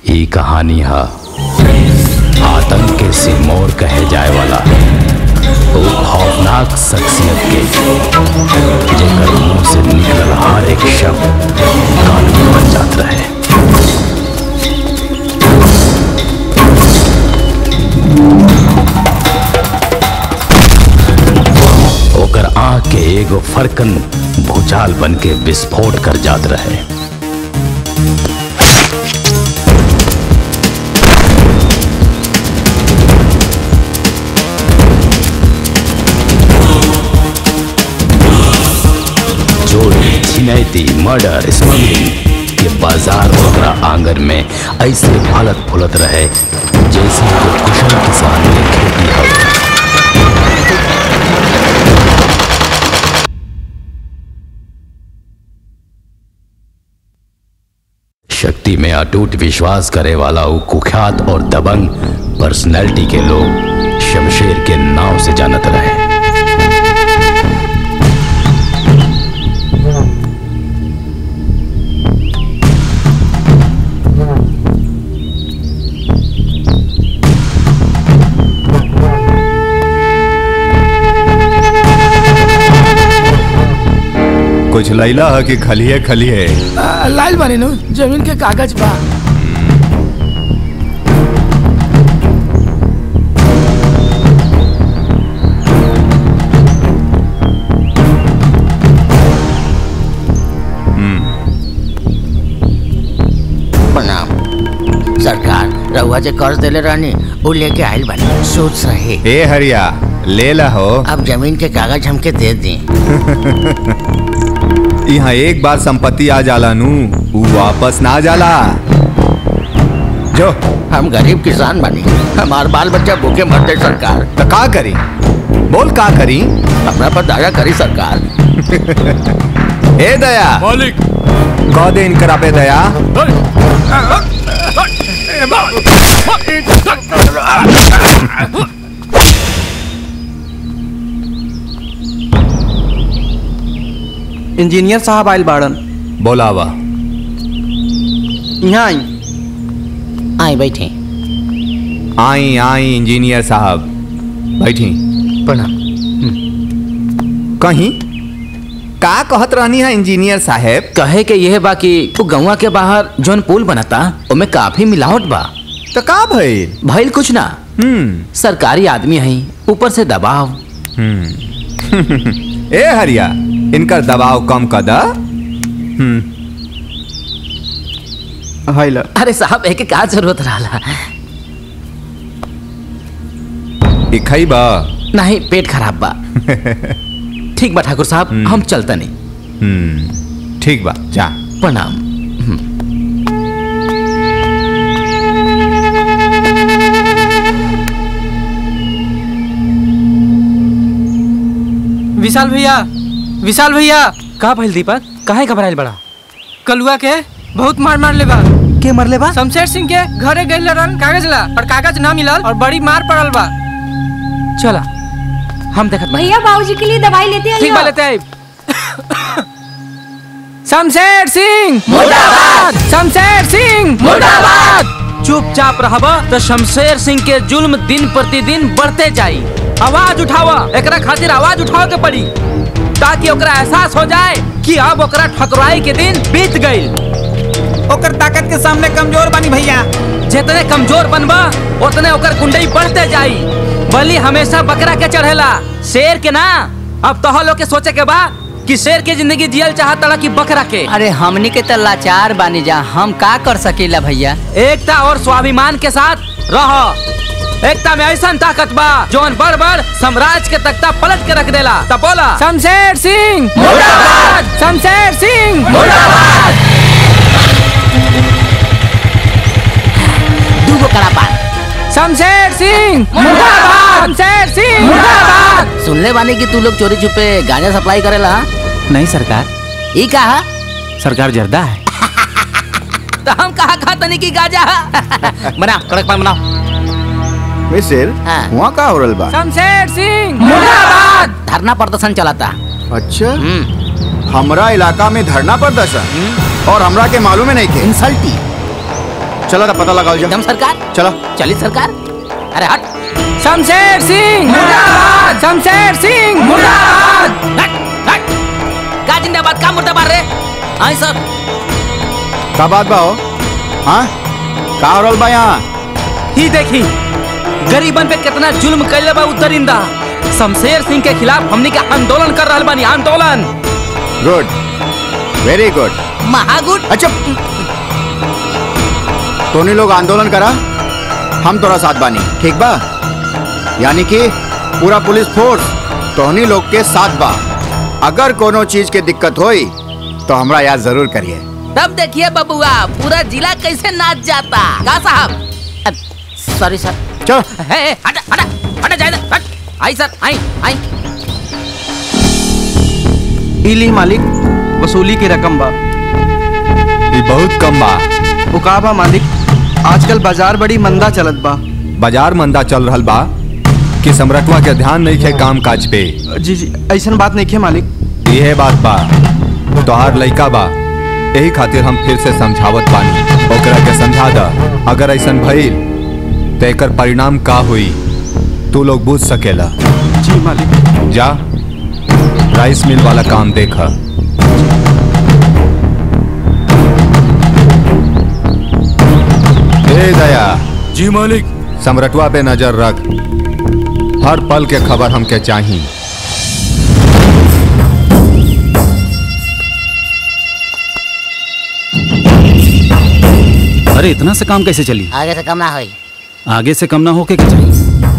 ई कहानी है आतंक के सिरमौर कहे जाए वाला वो खौफनाक शख्सियत के जेकर मुंह से निकलल हर एक शब्द कानून बन जात रहे ओकर आंख के एगो फरकन भूचाल बन के विस्फोट कर जात रहे चोरी छिनैती मर्डर स्मगलिंग के बाजार ओकरा आंगन में ऐसे फलत फुलत रहे जैसे कोई कुशल किसान के खेती हो शक्ति में अटूट विश्वास करे वाला वो कुख्यात और दबंग पर्सनैलिटी के लोग शमशेर के नाव से जानत रहे कुछ लैला है कि खलिए खलिए आ, लाइल बानी नु जमीन के कागज बा प्रणाम सरकार रहुआ जे कर्ज देले रहनी वो लेके आइल बानी सूद सही ए हरिया ले ला हो अब जमीन के कागज हमके दे दी यहाँ एक बार संपत्ति आ जाला नू ऊ वापस ना जाला जो हम गरीब किसान बनी हमार बाल बच्चा भूखे मरते सरकार तो का करी बोल का करी हमरा पर दया करी सरकार ए दया मालिक कह दे इनकरा पे दया इंजीनियर साहब आयल बाड़न बोलावा यहाँ आई आई बैठे आई आई इंजीनियर साहब बैठी प्रणाम कहीं का कहत रहनी है इंजीनियर साहब कहे के यह बा कि वो गौवा के बाहर जोन पुल बनता ओमे काफी मिलावट बा तो का भइल भइल कुछ ना हम्म सरकारी आदमी है ऊपर से दबाव ए हरिया इनकर दबाव कम कर दा हम्म हैल अरे साहब एक का जरूरत रहा ई खइबा नहीं पेट खराब बा ठीक बा ठाकुर साहब हम चलता नहीं हम्म ठीक बा जा प्रणाम विशाल भैया विशाल भैया का भइल दीपक काहे घबराइल बड़ा कलुआ के बहुत मार मार ले बा के मरले बा शमशेर सिंह के घरे गई रन कागज ला और कागज ना मिलल और बड़ी मार पड़ल बा चला हम देखत बा भैया बाबूजी के लिए दवाई लेते ठीक बा आइयो लेते आइब। शमशेर सिंह मुर्दाबाद शमशेर सिंह मुर्दाबाद चुपचाप रहबा तो शमशेर सिंह के जुल्म दिन प्रतिदिन बढ़ते जाई आवाज उठावा एकरा खातिर आवाज उठावे के पड़ी ताकि ओकरा एहसास हो जाए कि अब ओकरा ठकुराई के दिन बीत गई ओकर ताकत के सामने कमजोर बानी भैया जितने कमजोर बनबा उतने ओकर कुंडई बढ़ते जाई बलि हमेशा बकरा के चढ़ेला शेर के ना अब तोह लोग के सोचे के बा कि शेर के जिंदगी जियल चाहता कि बकरा के अरे हमनी के तो लाचार बानी जा हम का कर सकीला भैया एकता और स्वाभिमान के साथ रहो एकता में ऐसा ताकत बा जौन बड़ बड़ साम्राज्य के तख्ता पलट के रख देला तब बोला शमशेर सिंह मुर्दाबाद शमशेर सिंह मुर्दाबाद दूगो कड़ापान शमशेर सिंह मुर्दाबाद शमशेर सिंह मुर्दाबाद सुनले बानी कि तू लोग चोरी छुपे गांजा सप्लाई करेला नहीं सरकार ई कहा सरकार जर्दा है तो हम कहा खाता नहीं की गाजा बना कड़क पान बनाओ मिसिर हाँ। वहाँ का हो रहल बा शमशेर सिंह मुर्दाबाद धरना प्रदर्शन चलाता अच्छा हम्म हमरा इलाका में धरना प्रदर्शन और हमरा के मालूम है नहीं के इंसल्टी चलो ना पता लगाओ जा एकदम सरकार चलो चली सरकार अरे हट शमशेर सिंह मुर्दाबाद शमशेर सिंह मुर्दाबाद हट हट का जिंदाबाद का मुर्दाबाद रे आई सब का बात बा हो हाँ का हो रहल बा यहाँ ही देखी गरीबन पे कितना जुल्म कैले बा उ दरिंदा शमशेर सिंह के खिलाफ हमनी के आंदोलन कर रहल बानी आंदोलन गुड वेरी गुड महागुट अच्छा तोनी लोग आंदोलन करा हम तोरा साथ बानी ठीक बा यानी कि पूरा पुलिस फोर्स तोहनी लोग के साथ बा अगर कोनो चीज के दिक्कत होई तो हमरा याद जरूर करिए तब देखिए बबुआ पूरा जिला कैसे नाच जाता का साहब सॉरी सर चलो हे हे, हटा हटा हटा जाए हट आई सर आई आई इली मालिक वसूली की रकम बा ये बहुत कम बा वो का बा मालिक आजकल बाजार बड़ी मंदा चलत बा बाजार मंदा चल रहल बा कि सम्राटवा के ध्यान नहीं खे काम काज पे जी जी ऐसन बात नहीं है मालिक यह बात बा तोहार लइका बा यही खातिर हम फिर से समझावत बानी ओकरा के समझा द अगर ऐसन भइल तो एकर परिणाम का हुई तू लोग बुझ सकेला जी मालिक जा राइस मिल वाला काम देख ए दया जी मालिक सम्रटवा पे नजर रख हर पल के खबर हमके चाहिए अरे इतना से काम कैसे चली आगे से कम ना होई आगे से कम ना होके क्या चाहिए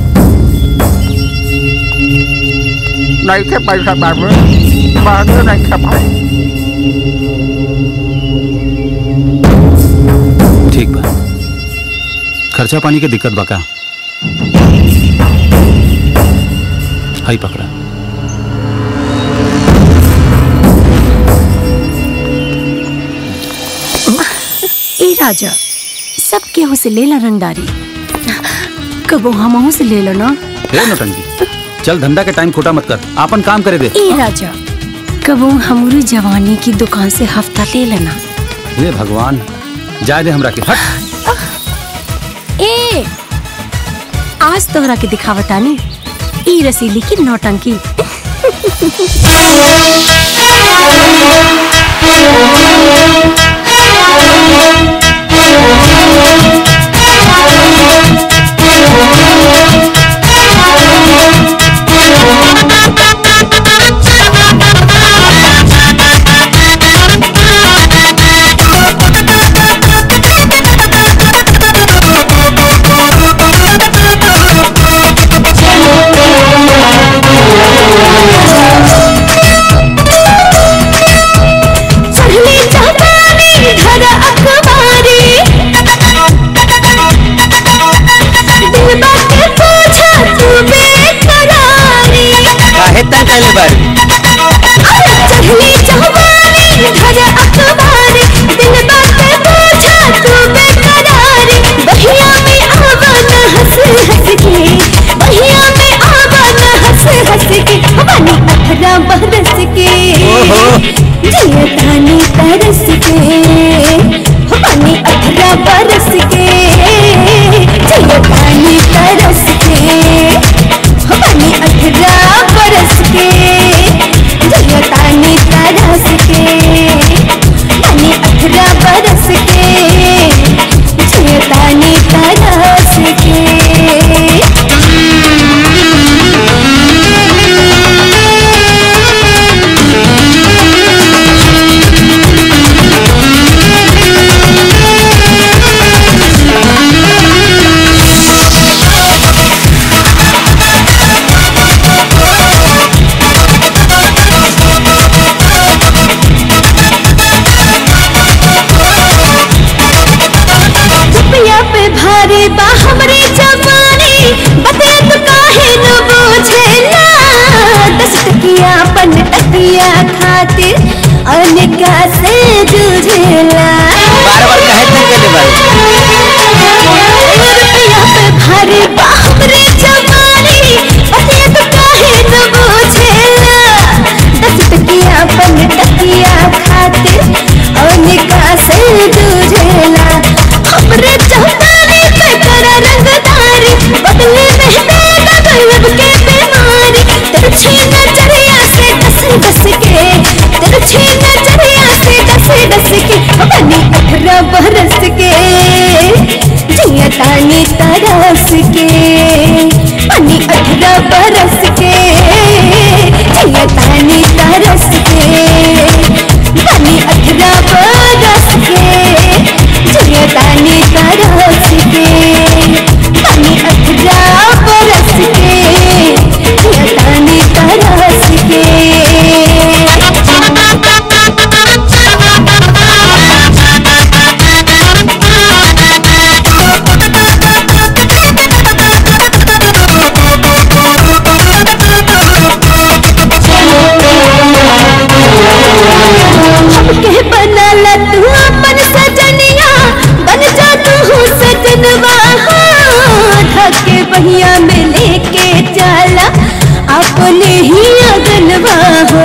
नहीं के पैसा बाबू बाबू नहीं के भाई ठीक बा खर्चा पानी के दिक्कत बका हाई पकड़ा ए राजा सब केहू से ले ला रंगदारी कबो हमहू से ले लो ना हे नौटंकी चल धंधा के टाइम खोटा मत कर आपन काम करे दे ए राजा कबो हमरू जवानी की दुकान से हफ्ता ले लेना हे भगवान जाए दे हमरा के हट ए आज तोहरा के दिखावतानी ई रसीली की नौटंकी चढ़ली जवानी घर अखबारी दिल बाटे पूछा तू बेकरारी काहे तन कैले बारी अरे चढ़ली जवानी घर अखबारी दिल बाटे पूछा तू बेकरारी बहिया में आवा न हंस हंस के बहिया में आवा न हंस हंस के हमारी अठरा बरस के जियतानी तरस के हमारी अठरा बरस के जियतानी तरस के हमारी अठरा बरस के जियतानी तरस के हमारी अठरा बरस के जियतानी तरस के रुपया पे भारी बा हमरे जवानी बतिया तो काहे न बूझेला दस टकिया पन टकिया खातिर अनेका से जूझेला बार बार काहे तन कैले बारी रुपया पे भारी बा हमरे जवानी बतिया तो काहे न बूझेला दस टकिया पन टकिया खातिर अनेका से जूझेला हमरे जिया तानी तरस के पानी अठारह बरस के जिया तानी तरस के पानी अठारह बरस के जिया तानी तरस के पानी अठारह बरस के जिया तानी तरस के हमके बनला तू अपन सजनिया बन जा तू सजनवा ढके बहिया में लेके चला अपने ही अगनवा हो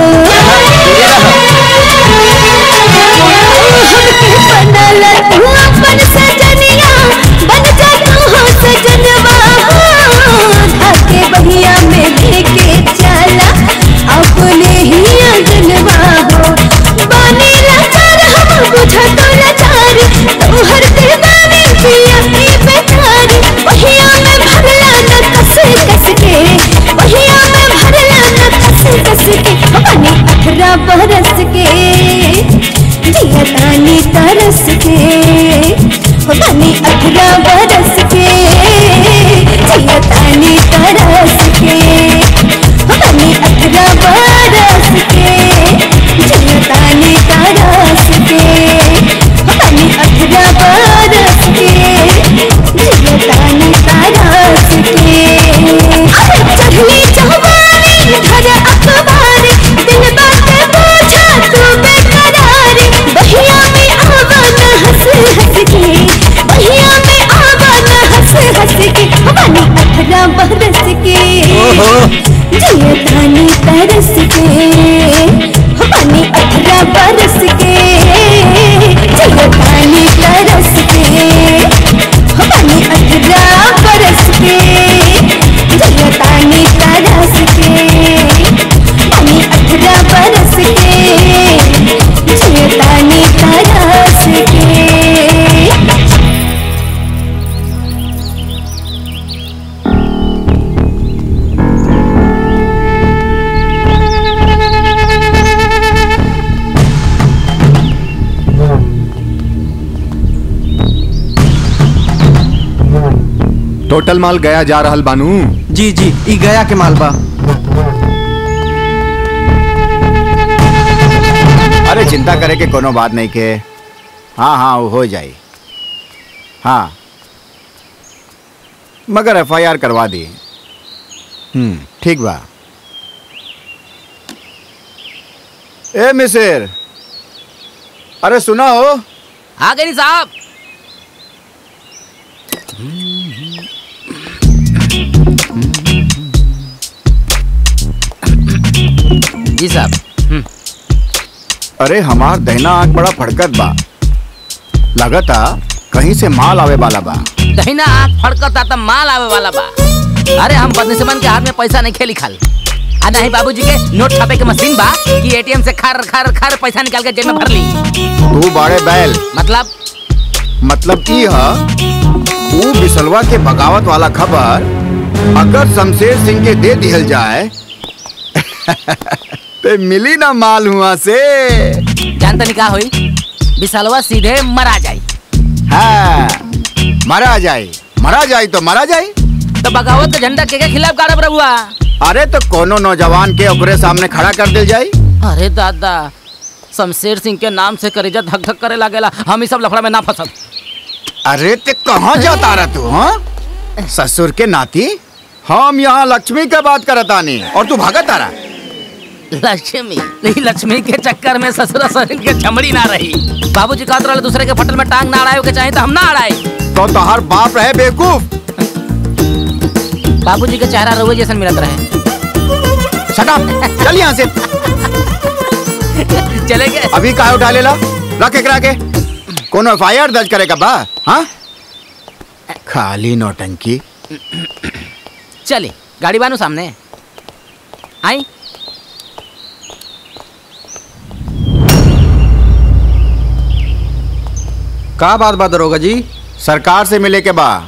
हमके बनला तू अपन सजनिया बन जा तू सजनवा ढके बहिया में लेके चला अपने ही अगनवा हो बानी लाचार हम बुझा तो लाचार तोहर दीवानी पिया की बेचारी वहिया में भरला न कस कस के वहिया में भरला न कस कस के बानी अठारह बरस के जिया तानी तरस के बानी अठारह बरस के जिया तानी तरस के बानी अठारह बरस के जिया तानी तरस के बानी अठारह बरस के जिया तानी तरस के अरे चढ़ली जवानी धर अखबार दिन बात पूछा तू बेकरारी बहिया में आवा न हंस हंस के बहिया में आवा न हंस हंस के बानी अठारह बरस के जिया तानी तरस के बानी अठारह बरस के जिया तानी तरस के बानी अठारह बरस के जिया तानी तरस के बानी अठारह बरस के जिया तानी तरस के टोटल माल गया जा रहल बानू जी जी ई गया के माल बा अरे चिंता करे के कोनो बात नहीं के हाँ हाँ वो हो जाई हाँ मगर एफ आई आर करवा दी हम्म ठीक बा ए मिसिर अरे सुना हो आ गई साहब जी साहब अरे हमार दहना आंख बड़ा फड़कत बा लगता कहीं से माल आवे वाला बा दहिना आँख फड़कता त माल आवे वाला बा अरे हम बदनिसमन के हाथ में पैसा नहीं खेली खाल आ नहीं बाबूजी के नोट छापे के मशीन बा कि एटीएम से खर खर खर पैसा निकाल के जेब में भर ली तू बाड़े बैल मतलब मतलब ई ह ऊ बिसलवा के बगावत वाला खबर अगर शमशेर सिंह के दे दिहल जाए तो मिली ना माल हुआ से जानता नहीं का होई विशालवा सीधे मरा जाई हाँ मरा जाए मरा जाए तो मरा जाए तो बगावत के झंडा के के खिलाफ गाड़ब रहुआ अरे तो कोनो नौजवान के ओकरे सामने खड़ा कर दिल जाए अरे दादा शमशेर सिंह के नाम से करेजा धक धक करे लागेला हम इस सब लफड़ा में ना फंसब अरे ते कहाँ जाता रहा तू हाँ ससुर के नाती हम यहाँ लक्ष्मी के बात करतानी और तू भागत आ रहा लक्ष्मी नहीं लक्ष्मी के चक्कर में ससुर ससुर के चमड़ी ना रही बाबूजी कहत रहे दूसरे के फटल में टांग ना अड़ाए के चाहे तो हम ना अड़ाए तो तोहर बाप रहे बेवकूफ बाबूजी के चेहरा रोए जैसन मिलत रहे शट अप चल यहाँ से चले गए अभी काहे उठा लेला रख एकरा के कोनो एफ आई आर दर्ज करेगा बा हाँ खाली नौटंकी चले गाड़ी बानू सामने आई का बात बा दरोगा जी सरकार से मिले के बा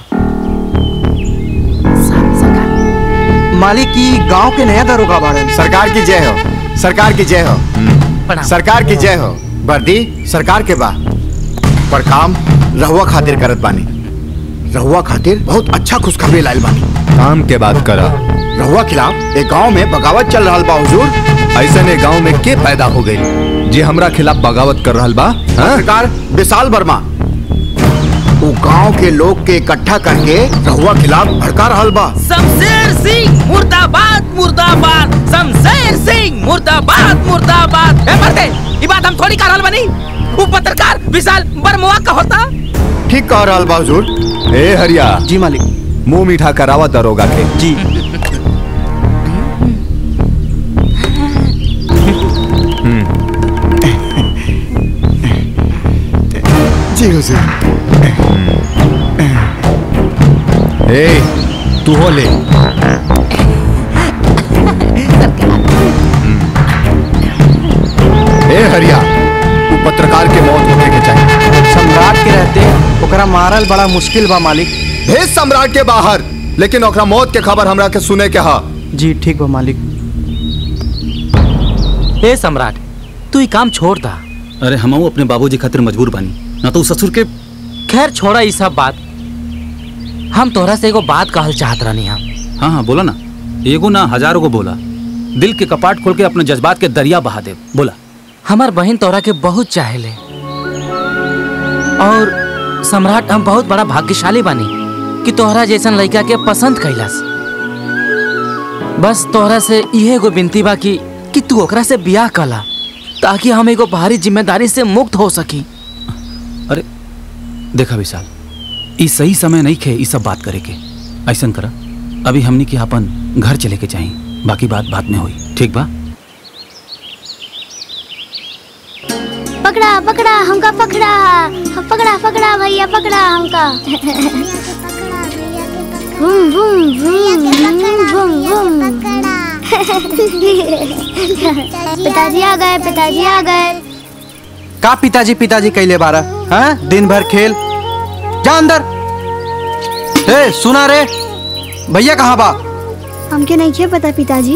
मालिक की गांव के नया दरोगा बाड़न सरकार की जय हो सरकार की जय हो सरकार की जय हो वर्दी सरकार के बा पर काम रहुआ खातिर करत बानी रहुआ खातिर बहुत अच्छा खुशखबरी लाइल बानी काम के बात करा रहुआ खिलाफ एक गांव में बगावत चल रहा बा हुजूर ऐसे ने गांव में के पैदा हो गई जे हमरा खिलाफ बगावत कर रहल बा हाँ? सरकार विशाल वर्मा वो गांव के लोग के इकट्ठा करके रहुआ खिलाफ भड़का रहल बा शमशेर सिंह मुर्दाबाद मुर्दाबाद शमशेर सिंह मुर्दाबाद मुर्दाबाद ए मर्दे ये बात हम थोड़ी कर रहल बनी वो पत्रकार विशाल बर्मवा का होता ठीक कह रहल बा हुजूर ए हरिया जी मालिक मुंह मीठा करावा दरोगा के जी जी हुजूर ए तू हो ले ए हरिया तू पत्रकार के मौत होने के चाहिए सम्राट के रहते ओकरा मारल बड़ा मुश्किल बा मालिक भेज सम्राट के बाहर लेकिन ओकरा मौत के खबर हमरा के सुने के हा जी ठीक बा मालिक ए सम्राट तू ये काम छोड़ दा अरे हम अपने बाबूजी खातिर मजबूर बानी ना तो उस ससुर के खैर छोड़ा ये सब बात हम तोहरा से एगो बात कहल चाहत रहनी हम हाँ हाँ बोला ना एगो ना हजारों को बोला दिल के कपाट खोल के अपने जज्बात के दरिया बहा दे बोला हमार बहन तोहरा के बहुत चाहेले और सम्राट हम बहुत बड़ा भाग्यशाली बानी कि तोहरा जैसन लड़का के पसंद कैलास बस तोहरा से इहे एगो विनती बा कि कि तू ओकरा से बियाह कला ताकि हम एगो भारी जिम्मेदारी से मुक्त हो सकी अरे देखा विशाल ई सही समय नहीं खे ई सब बात करे के ऐसन करा अभी हमनी के अपन घर चले के चाहिए बाकी बात बाद में हुई ठीक बा पकड़ा पकड़ा हमका पकड़ा पकड़ा पकड़ा भैया पकड़ा हमका boom boom boom boom boom पिताजी आ गए पिताजी आ गए का पिताजी पिताजी कैले बारा हाँ दिन भर खेल जा अंदर ए सुना रे भैया कहाँ बा हमके नहीं खे पता पिताजी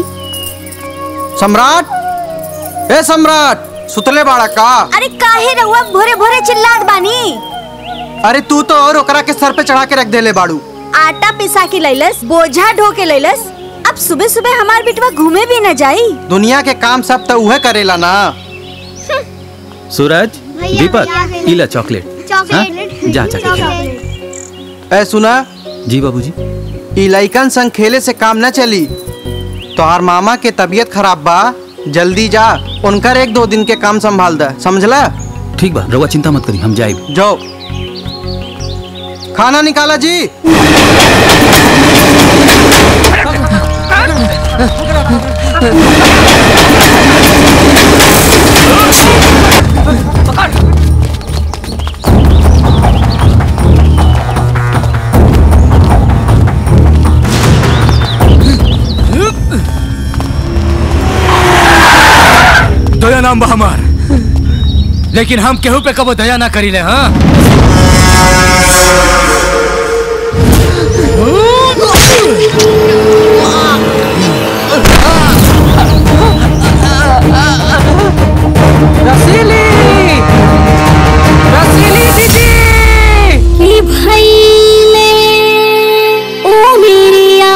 सम्राट ए सम्राट सुतले बाड़ा का अरे काहे रहुआ भोरे भोरे चिल्लात बानी अरे तू तो और ओकरा के सर पे चढ़ा के रख देले बाड़ू आटा पिसा के लैलस बोझा ढो के लैलस अब सुबह सुबह हमार बिटवा घूमे भी न जाई दुनिया के काम सब तो उहे करेला ना सूरज भैया, दीपक भैया, इला चॉकलेट चॉकलेट जा जाके खा। ए सुना जी बाबूजी ई लइकन संग खेले से काम न चली तोहार मामा के तबीयत खराब बा जल्दी जा उनकर एक दो दिन के काम संभाल दा समझला ठीक बा रउआ चिंता मत करी हम जाए जाओ खाना निकाला जी दया नाम बा हमार लेकिन हम केहू पे कबो दया ना करीले हाँ रसीली रसीली दीदी कि भैले ओ मेरिया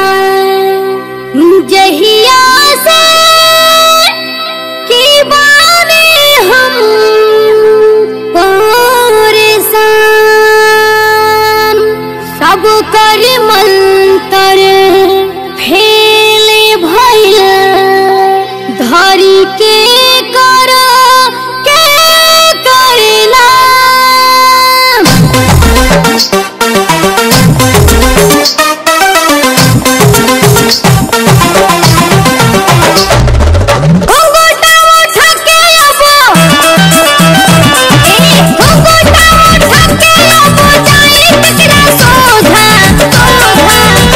जहिया से कि बाने हम परेशान सब कर मंतर फेले भैल धरी के कर के करला घुंघटा उठा के अबो ए घुंघटा उठा के अबो जाए कचरा सोधा सोधा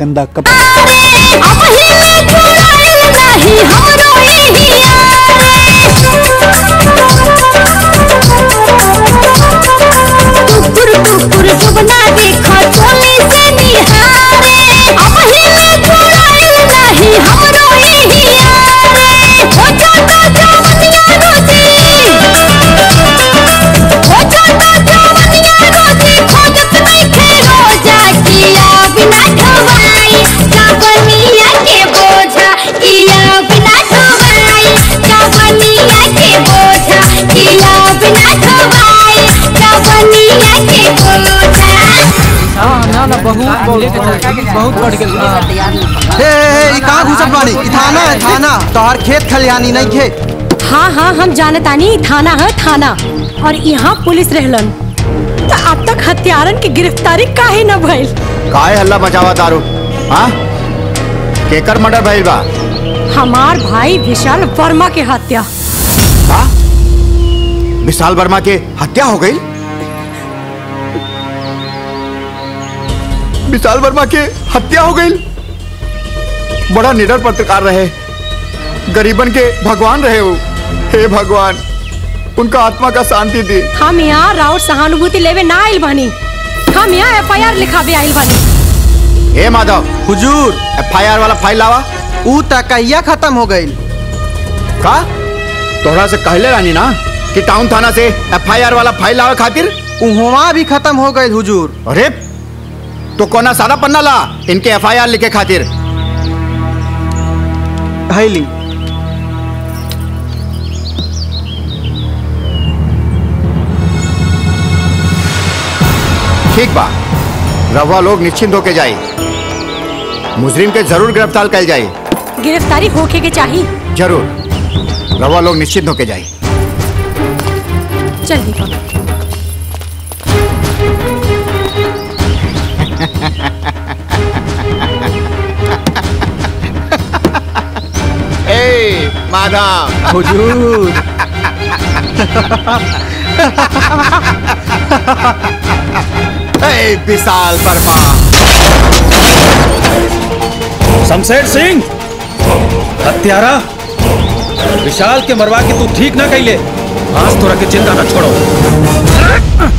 गंदा कपड़ा नहीं हमरो ही टुकुर टुकुर सुबना देखो चोली से निहारे अब हिले चुड़ैल नहीं हमरो ही हो जाता जवनिया रोजी हो जाता जवनिया रोजी खोजत नहीं खे रोजा किया बिना ढवाई जवनिया के बोझा किया बिना ढवाई जवनिया के बोझा किया बिना ढवाई जवनिया के बोझा ना ना बहुत बहुत बढ़ गया हे हे ई कहाँ घुसत बानी ई थाना है थाना तोहर खेत खलिहानी नहीं खेत हाँ हाँ हम जानतानी थाना है थाना और यहाँ पुलिस रहलन तो अब तक हत्यारन की गिरफ्तारी काहे न भइल काहे हल्ला मचावा दारू हाँ केकर मर्डर भइल बा हमार भाई विशाल वर्मा के हत्या विशाल वर्मा के हत्या हो गई विशाल वर्मा के हत्या हो गई बड़ा निडर पत्रकार रहे गरीबन के भगवान रहे वो हे भगवान उनका आत्मा का शांति दी हम यहाँ राउत सहानुभूति लेवे ना आइल बानी हम यहाँ एफ आई आर लिखावे आइल बानी हे माधव हुजूर एफआईआर वाला फाइल लावा ऊ तकैया खत्म हो गई का तोहरा से कहले रानी ना कि टाउन थाना से एफआईआर वाला फाइल लावे खातिर उहवा भी खत्म हो गई हुजूर अरे तो कोना सारा पन्ना ला इनके एफआईआर लिखे खातिर हैली ठीक बा रवा लोग निश्चिंत होके जाए मुजरिम के जरूर गिरफ्तार कल जाए गिरफ्तारी होके के चाहिए जरूर रवा लोग निश्चिंत होके जाए चल दीपक ए माधव हुजूर ए विशाल वर्मा शमशेर सिंह हत्यारा विशाल के मरवा के तू ठीक ना कैले आज तोरा के चिंता न छोड़ो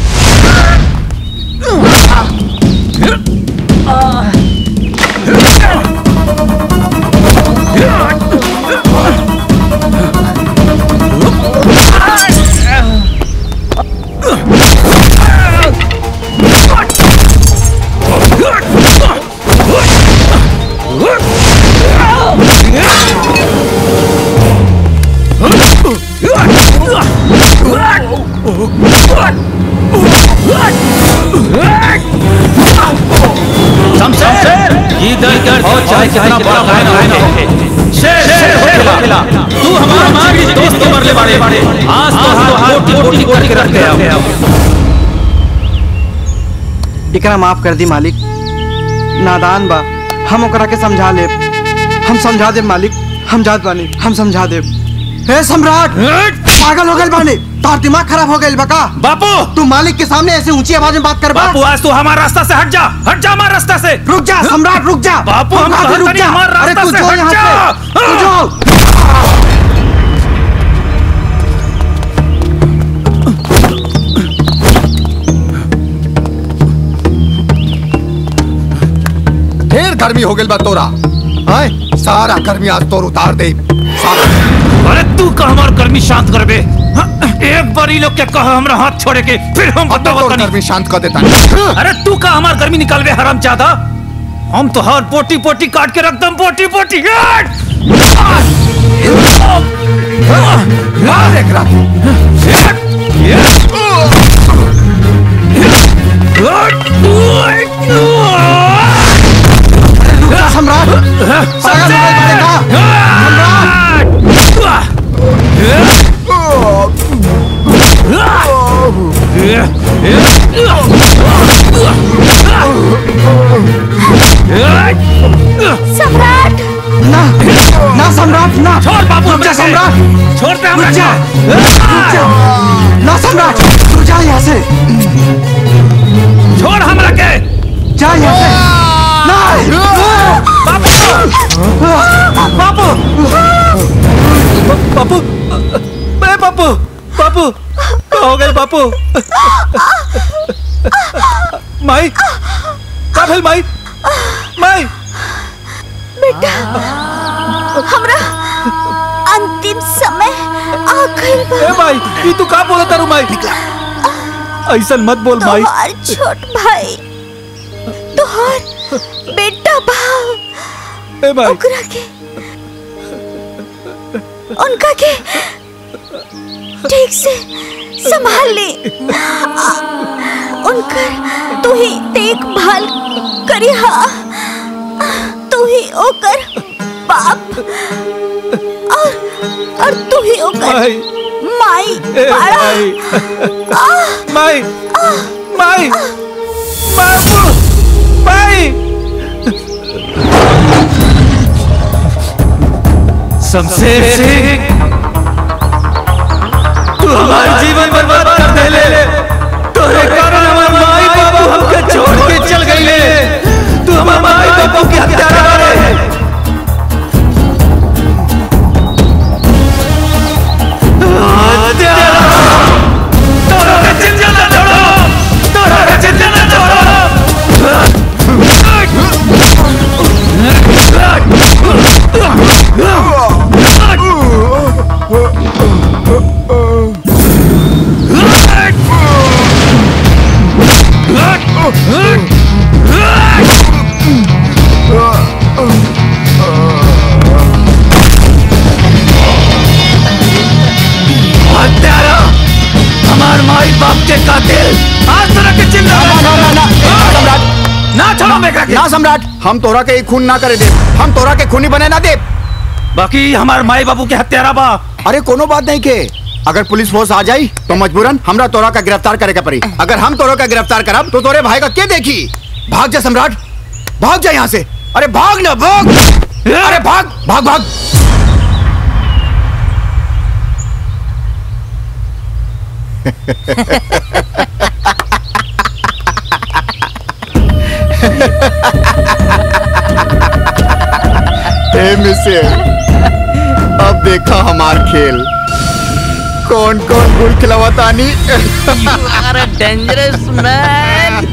शमशेर ये दल कर और चाहे कितना बड़ा गायन गायन हो शेर शेर हो खिला तू हमारा हमारी दोस्त को मरले बाड़े आज तो हाथ कोटी कोटी करके रख गया एकरा माफ कर दी मालिक नादान बा हम ओकरा के समझा ले हम समझा दे मालिक हम जात बानी हम समझा दे हे सम्राट पागल हो गए बानी तार दिमाग खराब हो गए बका बापू तू मालिक के सामने ऐसे ऊंची आवाज में बात कर बा बापू आज तू हमारा रास्ता से हट जा हट जा हमारे रास्ता से रुक जा सम्राट रुक जा बापू हम कहाँ से कहते नहीं हमारे अरे रास्ता तू से जो हट यहाँ जा से तू जो ढेर गर्मी हो गई बा तोरा आय सारा गर्मी आज तोर उतार दे अरे तू का हमार गर्मी शांत करबे हाँ, एक बार ई लोग के कह हमरा हाथ छोड़े के फिर हम बताओ तनी गर्मी शांत कर देता अरे तू का हमार गर्मी निकालबे हराम ज्यादा हम तो हर पोटी पोटी काट के रख दम पोटी पोटी मार एकरा सम्राट पागल हो गए बड़े का सम्राट ना ना सम्राट ना छोड़ बापू रुक जा हमरा के। सम्राट छोड़ दे हमरा रुक जा के। रुक जा ना सम्राट तू जा यहाँ से छोड़ हमरा के जा यहाँ से नहीं बापू बापू ए बापू बापू क्या हो गए बापू माई का भेल माई माई बेटा हमरा अंतिम समय आ गइल बा ए माई ई तू का बोलत तारू माई ऐसा मत बोल माई तोहार छोट भाई तोहार बेटा भाव ए माई ओकरा के उनका के ठीक से संभाल ले आ, उनकर तू ही देखभाल करी हा तू ही ओकर बाप और और तू ही ओकर माई माई ए बाड़ा माई माई माई बापू माई शमशेर सिंह तू हमारे जीवन बर्बाद कर दे ले तोरे कारण हमारे माई बाबू हमके छोड़ के चल गई ले तू हमारे माई बाबू की हत्या कर रहे तोरा के चिंता न छोड़ो तोरा के चिंता न छोड़ो हत्यारा हमार माई बाप के कातिल आज तरह के चिल्ला ना ना ना ना सम्राट ना छोड़ो मेरा के ना सम्राट हम तोरा के खून ना करे दे हम तोरा के खूनी बने ना दे बाकी हमार माई बाबू के हत्यारा बा अरे कोनो बात नहीं के अगर पुलिस फोर्स आ जाई तो मजबूरन हमरा तोरा का गिरफ्तार करे के पड़ी अगर हम तोरा का गिरफ्तार करब तो तोरे भाई का के देखी भाग जा सम्राट भाग जा यहाँ से अरे भाग ना भाग अरे भाग भाग भाग हे मिसिर अब देखा हमार खेल कौन कौन गुल खिलावतानी You are a dangerous man.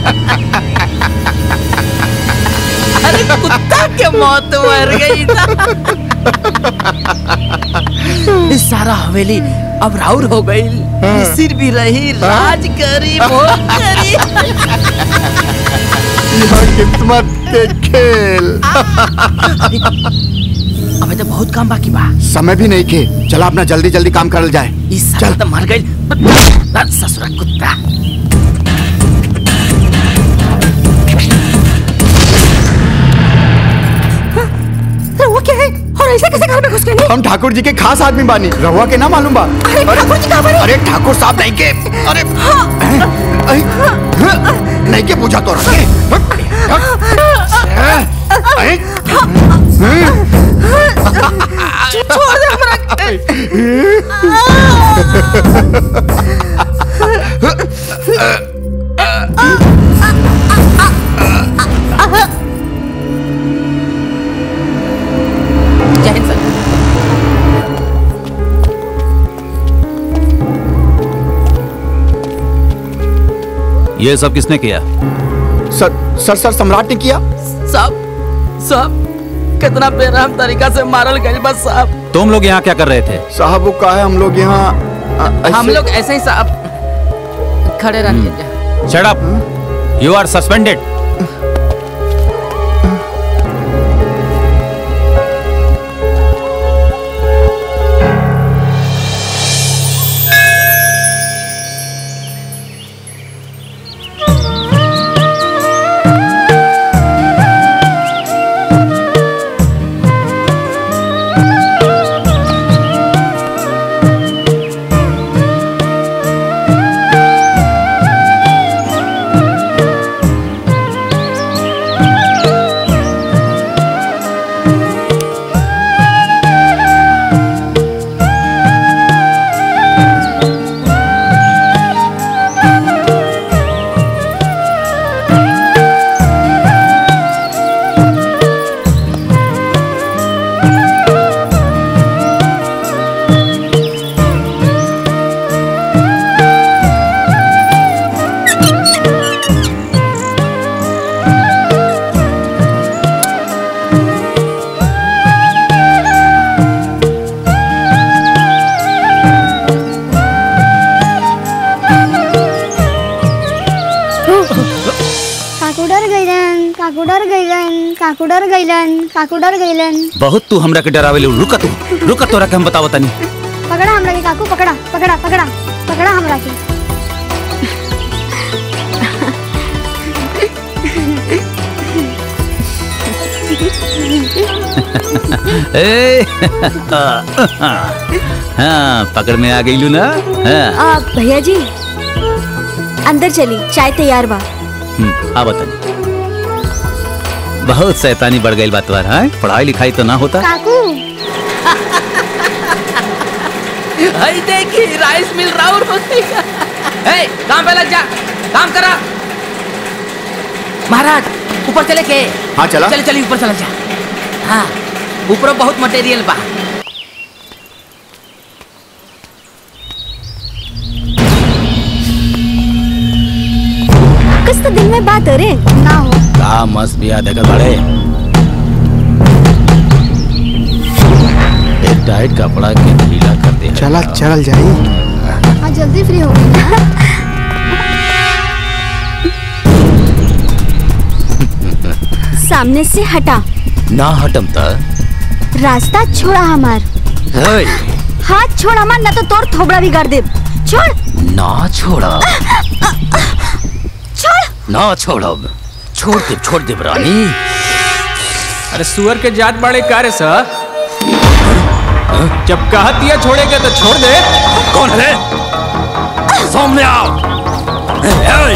अरे कुत्ता के मौत मर गई था इस सारा हवेली अब राउर हो गई सिर भी रही राज करी भोग करी यह किस्मत के खेल अबे तो बहुत काम बाकी बा समय भी नहीं के चला अपना जल्दी जल्दी काम करल जाए इस साल तो मर गई ससुरा कुत्ता रहुआ क्या है और ऐसे कैसे घर में घुस गए हम ठाकुर जी के खास आदमी बानी रहुआ के ना मालूम बा अरे ठाकुर जी कहाँ बानी? अरे ठाकुर साहब नहीं के अरे अरे, नहीं के पूछा तो छोड़ दे हमरा जय हिंद सर ये सब किसने किया सर सर सर सम्राट ने किया सब सब कितना बेरहम तरीका से मारल गई बस साहब तुम लोग यहाँ क्या कर रहे थे साहब वो का है हम लोग यहाँ अ, हम ऐसे- लोग ऐसे ही साहब खड़े रहिए shut up you are suspended काकू डर गइलन काकू डर गइलन बहुत तू हमरा के डरावेले रुका तू रुका तोरा के हम बतावत तनी पकड़ा हमरा के काकू पकड़ा पकड़ा पकड़ा पकड़ा हमरा के ए हाँ पकड़ में आ गईलू ना हाँ आ, भैया जी अंदर चली चाय तैयार बा हम्म, आ बतानी बहुत शैतानी बढ़ गई बात बार हाँ पढ़ाई लिखाई तो ना होता काकू हई देखी राइस मिल राउर होती है काम पे लग जा काम करा महाराज ऊपर चले के हाँ, चला। चले चले ऊपर चला जा हाँ ऊपर बहुत मटेरियल बा कुछ तो दिन में बात अरे ना हो का मस्त बिया देखत बड़े एक टाइट कपड़ा के ढीला कर दे चला चल जाई हाँ जल्दी फ्री हो गई सामने से हटा ना हटम त रास्ता छोड़ा हमार हेय, हाथ छोड़ हमार ना तो तोर थोबड़ा बिगाड़ दे छोड़ ना छोड़ा छोड़ ना छोड़ब छोड़ दे छोड़ दे रानी अरे सुअर के जात बड़े कार्य सर जब कहा दिया छोड़ेगा तो छोड़ दे कौन है सामने आओ हेय,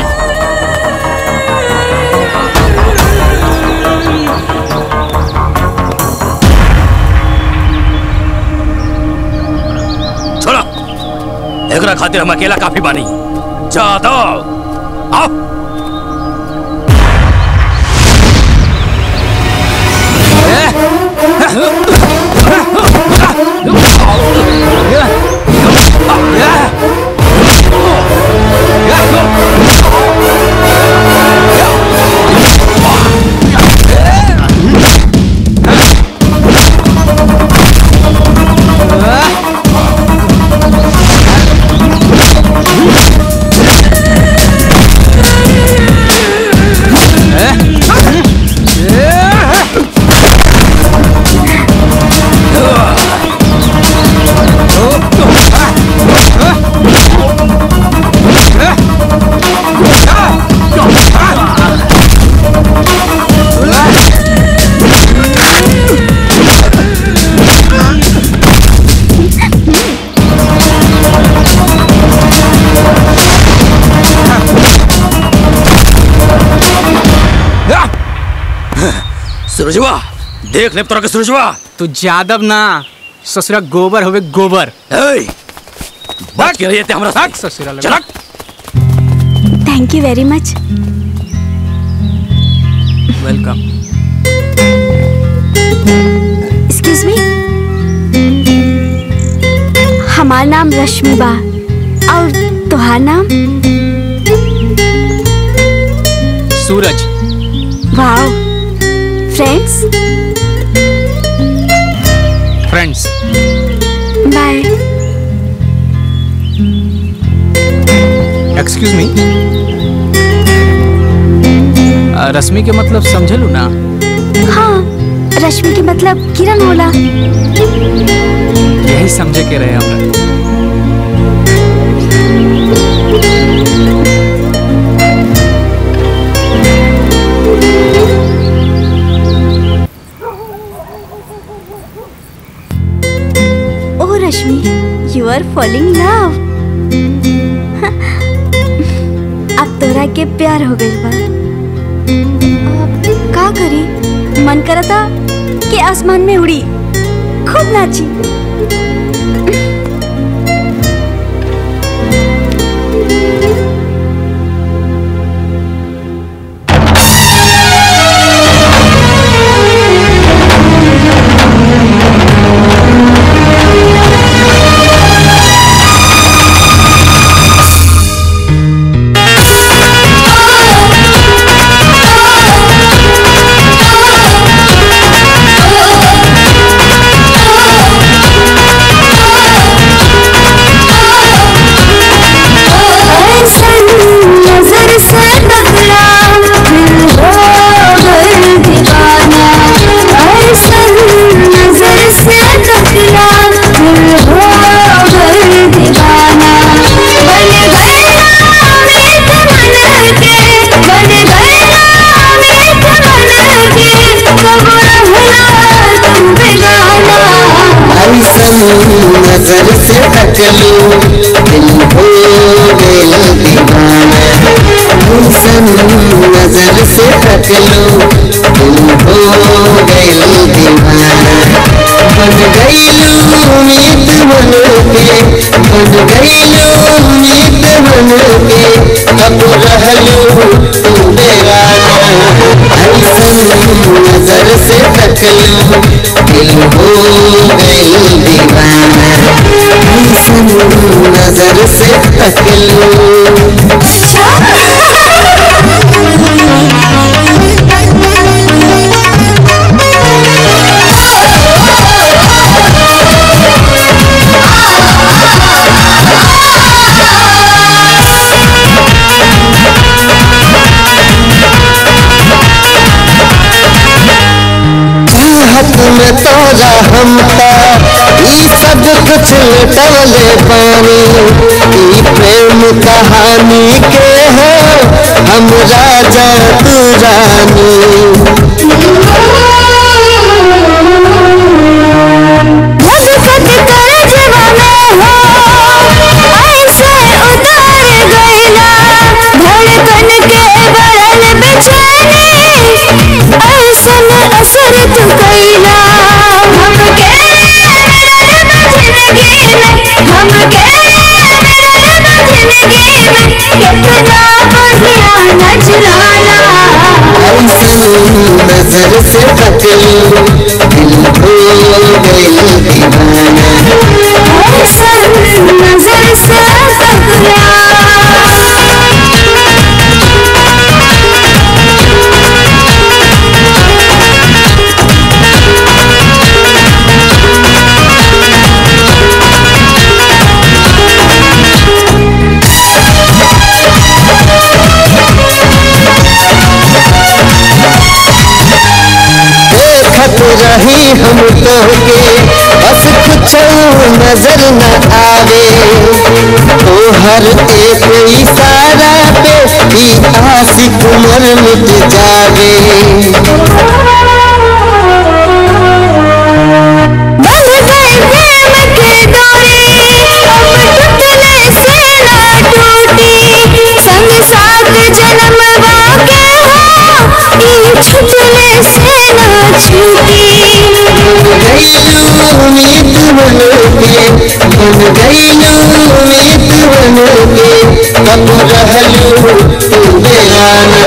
छोड़ा एकरा खातिर हम अकेला काफी बानी जा दो आओ सूरजवा देख ले तोरा के सूरजवा तू जादव ना ससुरा गोबर होवे गोबर ए बात के रही थे हमरा साथ ससुरा लगा। चलक thank you very much welcome excuse me हमार नाम रश्मि बा और तुहार नाम Suraj wow friends friends bye excuse me Rashmi के मतलब समझलू ना हाँ रश्मि के मतलब किरण होला यही समझे के रहे हमरा ओ Rashmi you are falling love अब तोरा के प्यार हो गइल बा अब का करी मन करता कि आसमान में उड़ी खूब नाची Oh नजर से तकलू दिल हो गया दीवाना ऐसन नजर से तकलू दिल हो गया दीवाना बन गईलू उम्मीद बन के बन गईलू उम्मीद बन के अब रहलू तू बेगाना ऐसन नजर से तकलू दिल हो गई दीवाना ऐसन नजर से चाहत में तोरा हमका ई सब कुछ लुटवले पानी ई प्रेम कहानी के हो हम राजा तू रानी मुझको कर जवाना हो ऐसे उतार गईला धड़कन के बरल बेचैनी ऐसन असर तू कईला हमके जिंदगी में हमके जिंदगी में कितना बढ़िया नजराना ऐसन नजर से तकलू दिल हो गई दीवाना ऐसन नजर से तकला देखत रही हम तोहके बस कुछ नजर न आवे तोहर एक इशारा पे ही आशिक मर मिट जावे बंध गई प्रेम की डोरी अब टूटने से ना टूटी संग साथ जन्म वाके हो ये छूटने से ना छूटी गईलू उम्मीद बन के बन गईलू उम्मीद बन के अब रहलू तू बेगाना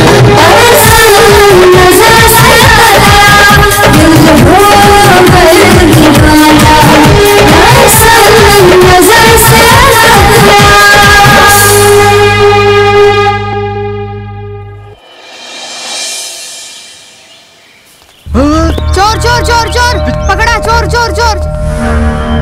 नजर से तकला दिल हो गई दीवाना ऐसन नजर से तकला चोर चोर चोर चोर पकड़ा चोर चोर चोर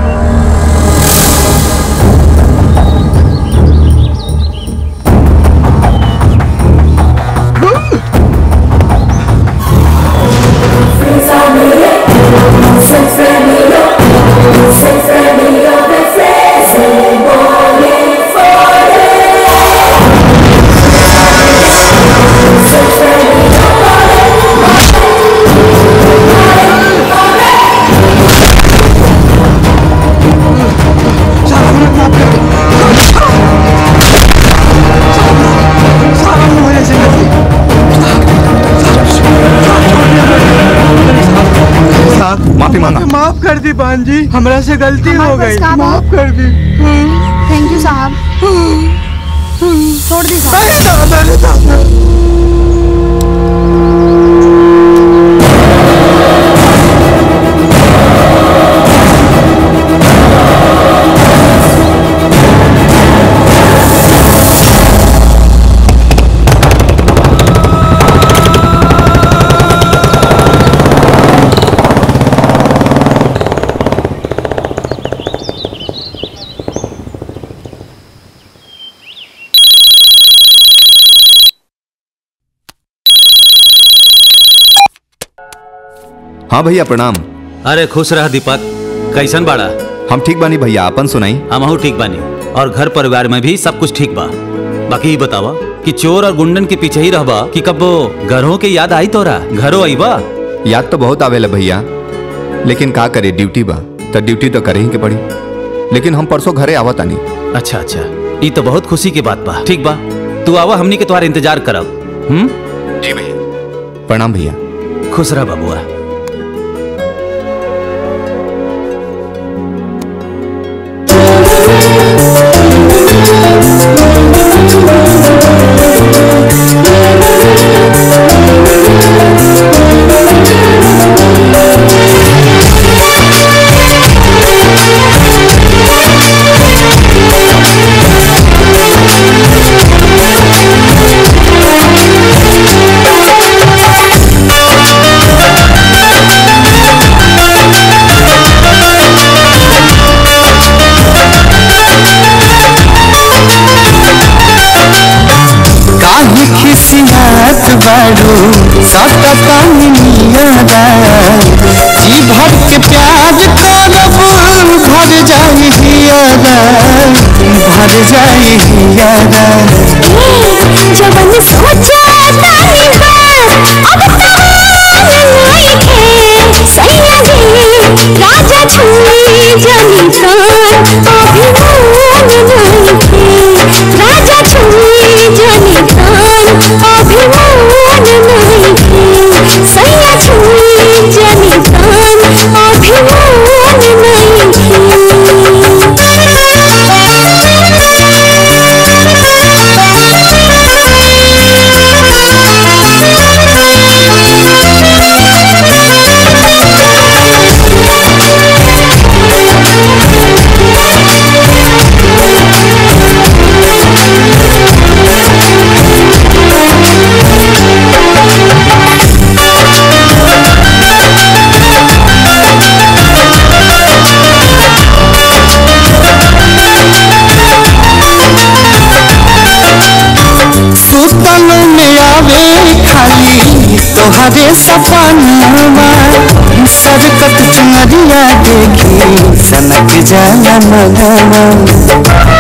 माफी मांगा माफ कर दी बहन जी हमरा से गलती हो हमारे गई पास काम माफ कर दी थैंक यू साहब छोड़ दी अरे दादा, अरे दादा। हाँ भैया प्रणाम अरे खुश रह दीपक कैसन बाड़ा हम ठीक बानी भैया अपन सुनाई हमहू ठीक बानी और घर परिवार में भी सब कुछ ठीक बा बाकी ये बतावा कि चोर और गुंडन के पीछे ही रहबा कि कबो घरों के याद आई तोरा घरों आई बा याद तो बहुत आवेला भैया लेकिन का करे ड्यूटी बा तो ड्यूटी तो करे ही के पड़ी लेकिन हम परसों घरे आवत आनी अच्छा अच्छा ये तो बहुत खुशी की बात बा ठीक बा तू आवा हमनी के तुम्हारा इंतजार करब हम्म जी भैया प्रणाम भैया खुश रह बबुआ काहे खिसियात बाड़ू सटता नियादा जी भर के प्यार करब भर जाई हियादा भर जाई हियादा जवन सोचा तानी बा अब तान नहीं खे सैया जी राजा छुई जनी तान अभिमान नहीं खे राजा छुई जनी तान अभिमान नहीं खे सैया छुई जनी तान अभिमान नहीं सुतल में आवे खाली तोहरे सपनावा सरकत चुनरिया देखी सनक जाला मनवा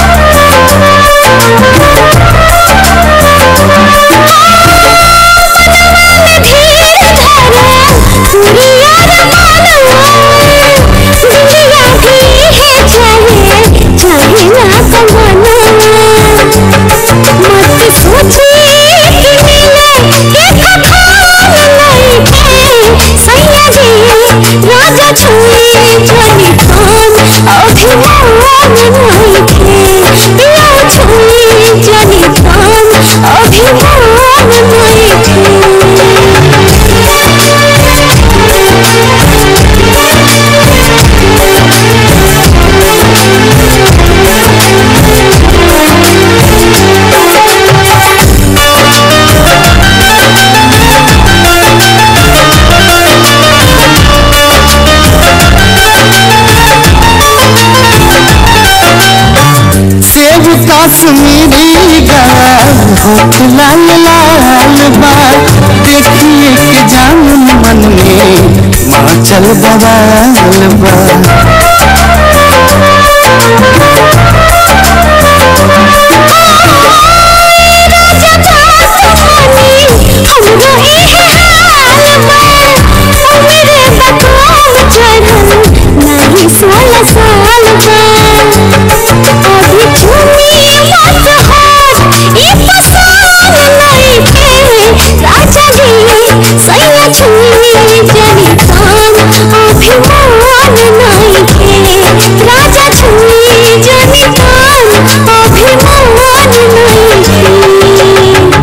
राजा छुए जनी तान अभिमान नहीं खे पिया छुए जनी तान अभिमान नहीं सेब कश्मीरी गाल होठ लाल लाल बा देखिए के जान मन में माँ चल बवाल बा सोलह साल अभी चुनी मत हाथ ये पसान नहीं थे राजा जी सैया छुई जनी तान अभिमान नहीं थे राजा छुई जनी तान अभिमान नहीं थे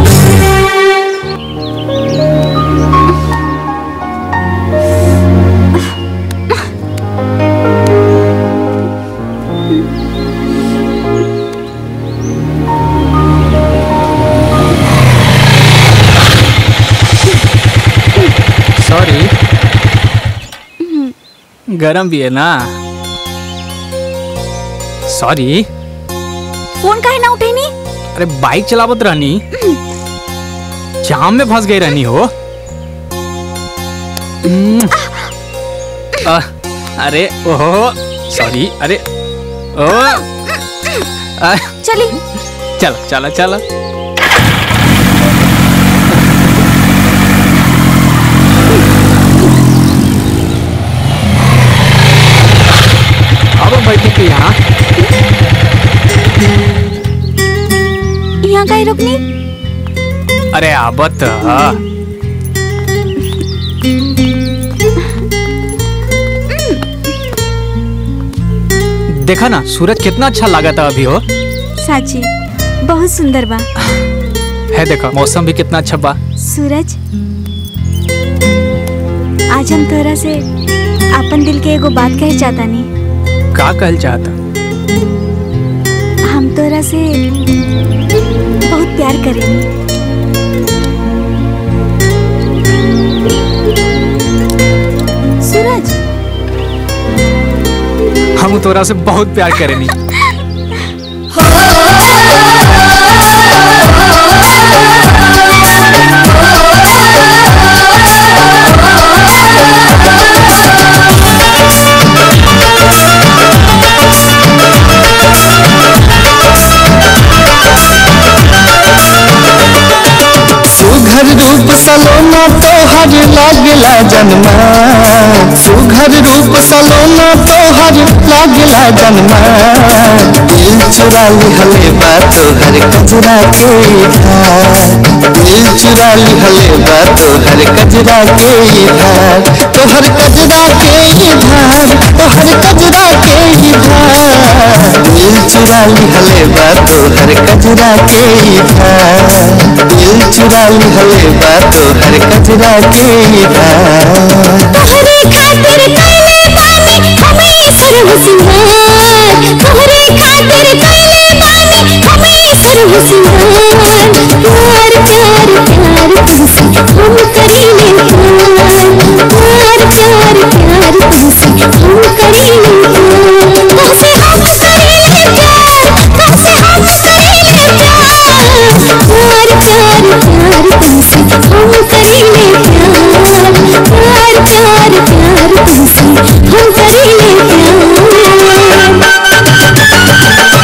सॉरी गरम भी है ना सॉरी फोन काहे ना उठेनी अरे बाइक चलावत रहनी जाम में फंस गई रहनी हो हम्म। आ, अरे ओहो सॉरी अरे ओ आ, चली चल चला चला काहे रोकनी अरे आबत देखा ना सूरज कितना अच्छा लगा था अभी हो साची बहुत सुंदर बा है देखा मौसम भी कितना अच्छा बा सूरज आज हम तोरा से अपन दिल के एगो बात कहे चाहता नहीं का कहल चाहता हम तोरा से बहुत प्यार करेनी सूरज हम तोरा से बहुत प्यार करेनी सुघर रूप सलोना तोहर लागला जन्मा सुघर रूप सलोना तोहर लागला जन्मा दिल चुरा लिहले बा तोहर कजरा के धार दिल चुरा लिहले बा तोहर कजरा के धार तोहर कजरा के धार तोहर कजरा के धार दिल चुरा लिहले बा तोहर कजरा के धार दिल चुरा लिहले बा तोहर कजरा के धार तोहरे खातिर कैले बानी हमें सर्व सिंगार तोहरे खातिर कैले बानी हमें सर्व सिंगार प्यार प्यार प्यार तुमसे हम करीले प्यार प्यार प्यार प्यार तुमसे हम करीले प्यार तुमसे हम करीले प्यार तुमसे हम करीले प्यार प्यार प्यार प्यार तुमसे हम करीले प्यार प्यार प्यार प्यार तुमसे हम करीले प्यार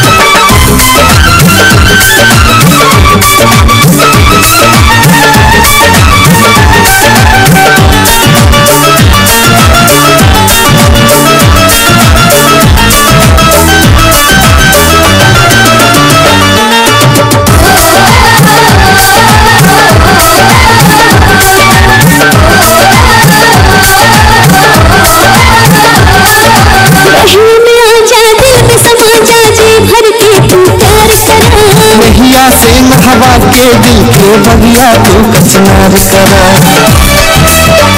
रही में आजा दिल में समा जा जी भर के तू प्यार करा नहिया से नहवा के दिल के बगिया तू कचनार करा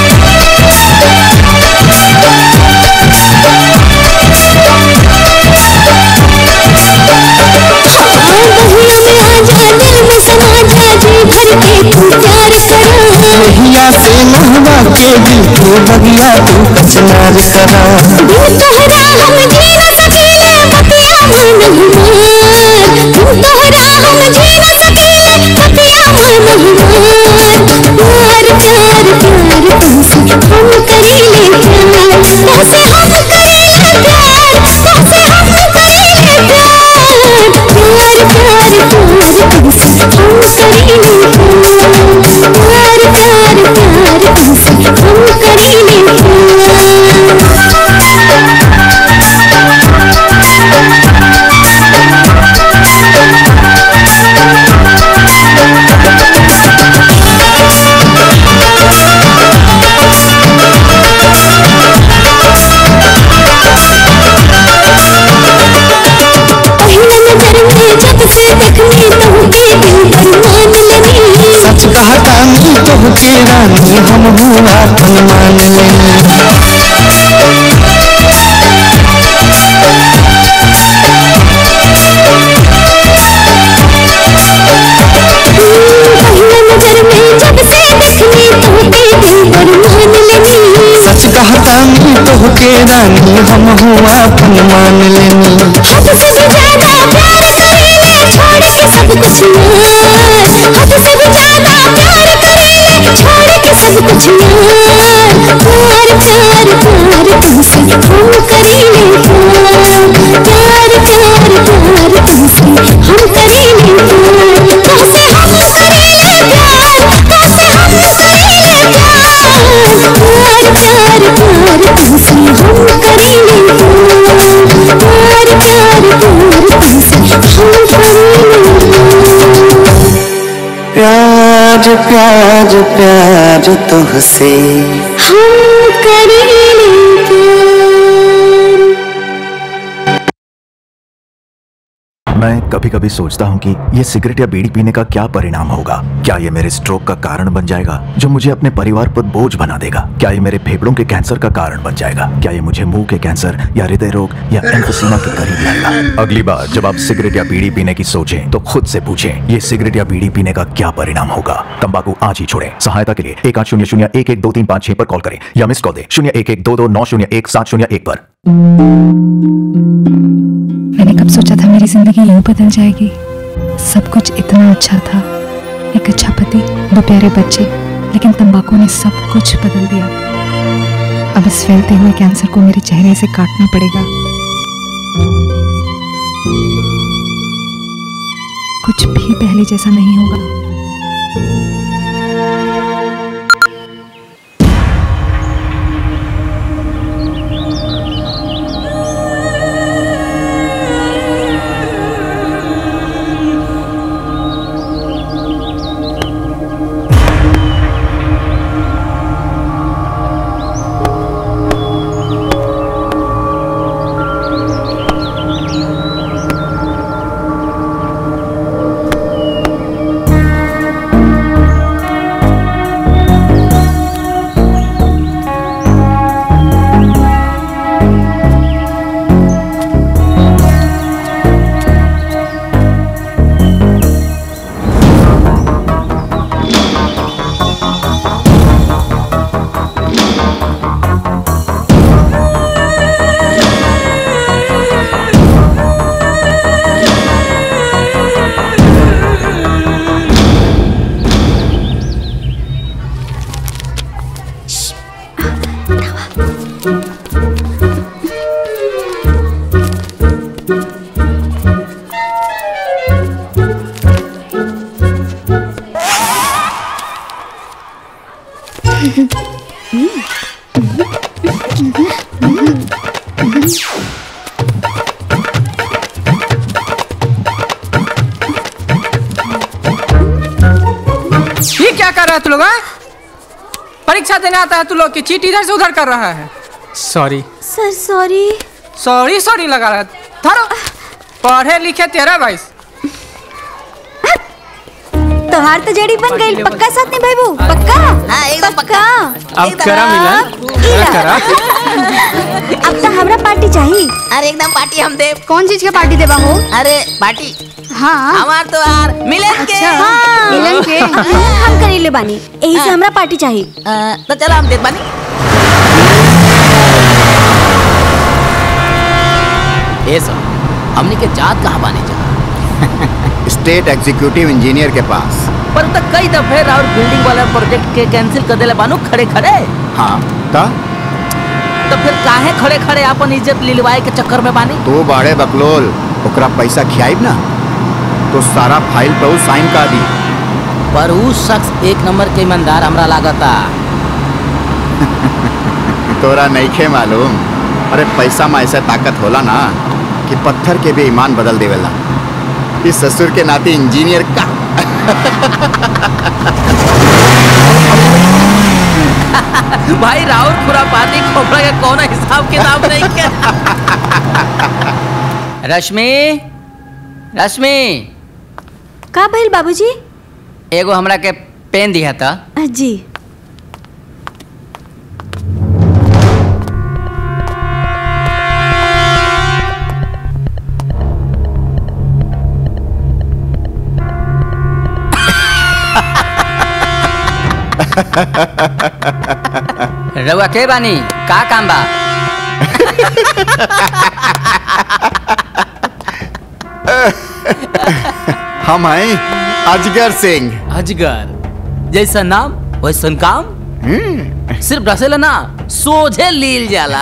बहिया में आजा दिल में समा जा जी भर के तू प्यार करा नहिया से नहवा के दिल के बगिया तू कचनार करा बिन तोहरा हम जी न सकीले बतिया मन हमार बिन तोहरा हम जी न सकीले बतिया मन हमार प्यार प्यार प्यार तुमसे हम करीले प्यार तुमसे हम करीले प्यार तुमसे हम करीले प्यार प्यार प्यार प्यार तुमसे हम करीले प्यार प्यार प्यार प्यार तुमसे हम करीले पहिला नजर में जब से देखनी तुमके दिल पर मान लेनी सच कहता नी तोहके रानी हम हुआ तन मान लेनी पहिला नजर में जब से देखनी तुमके दिल पर मान लेनी सच कहता नी तोहके रानी हम हुआ तन मान लेनी हद से भी ज्यादा प्यार करेले छोड़ के सब कुछ यार हद से भी ज्यादा प्यार करेले छोड़ के सब कुछ यार प्यार प्यार प्यार तुमसे हम करेले प्यार प्यार प्यार प्यार तुमसे हम करेले प्यार तुमसे हम करेले प्यार तुमसे हम करेले प्यार प्यार प्यार प्यार तुमसे हम करेले प्यार प्यार प्यार प्यार तुझसे हम करेंगे मैं कभी कभी सोचता हूँ कि ये सिगरेट या बीड़ी पीने का क्या परिणाम होगा क्या ये मेरे स्ट्रोक का कारण बन जाएगा जो मुझे अपने परिवार पर बोझ बना देगा क्या ये मेरे फेफड़ों के कैंसर का कारण बन जाएगा क्या ये मुझे मुंह के कैंसर या हृदय रोग या एम्फोसीमा के करीब लाएगा अगली बार जब आप सिगरेट या बीड़ी पीने की सोचें तो खुद से पूछें ये सिगरेट या बीड़ी पीने का क्या परिणाम होगा तंबाकू आज ही छोड़ें सहायता के लिए एक आठ शून्य शून्य एक एक दो तीन पाँच छह पर कॉल करें या मिस कॉल दें शून्य एक एक दो दो नौ शून्य एक सात शून्य एक पर मैंने कब सोचा था मेरी जिंदगी यूं बदल जाएगी सब कुछ इतना अच्छा था एक अच्छा पति दो प्यारे बच्चे लेकिन तंबाकू ने सब कुछ बदल दिया अब इस फैलते हुए कैंसर को मेरे चेहरे से काटना पड़ेगा कुछ भी पहले जैसा नहीं होगा ये क्या कर रहा है तू लोग हाँ? परीक्षा देने आता है तू लोग की चीट इधर से उधर कर रहा है sorry sir sorry sorry sorry लगा रहा है धरो पढ़े लिखे तेरा भाई तोहार तो जड़ी बन गई पक्का साथ नहीं भाई बू पक्का हाँ एकदम पक्का अब करा मिलन करा करा अब तो हमरा पार्टी चाहिए अरे एकदम पार्टी हम दे कौन चीज का पार्टी देवा हो अरे पार्टी हाँ हमार तो यार मिलन के हाँ, मिलन के हम करीले बानी यही से हमरा पार्टी चाहिए तो चलो हम देख बानी ये सब हमने के जात कहाँ बानी जा स्टेट एग्जीक्यूटिव इंजीनियर के पास पर तक कई दफे राउर बिल्डिंग वाला प्रोजेक्ट के कैंसिल कर देले बानू खड़े खड़े हाँ ता तो फिर काहे खड़े खड़े अपन इज्जत लिलवाए के चक्कर में बानी तू बाड़े बकलोल ओकरा पैसा खियाइब ना तो सारा फाइल पे उ साइन का दी पर उ शख्स एक नंबर के ईमानदार हमरा लागता तोरा नईखे मालूम अरे पैसा में ऐसा ताकत होला ना कि पत्थर के भी ईमान बदल देवेला इस ससुर के नाते इंजीनियर का भाई राउर खुरापाती खोपड़ा के कौन हिसाब किताब नहीं के रश्मि रश्मि का भइल बाबूजी एगो हमरा के पेन दिया था जी रउआ के बानी का काम बा हम हैं अजगर सिंह अजगर जैसा नाम वैसन काम सिर्फ रसेला ना सोझे लील जाला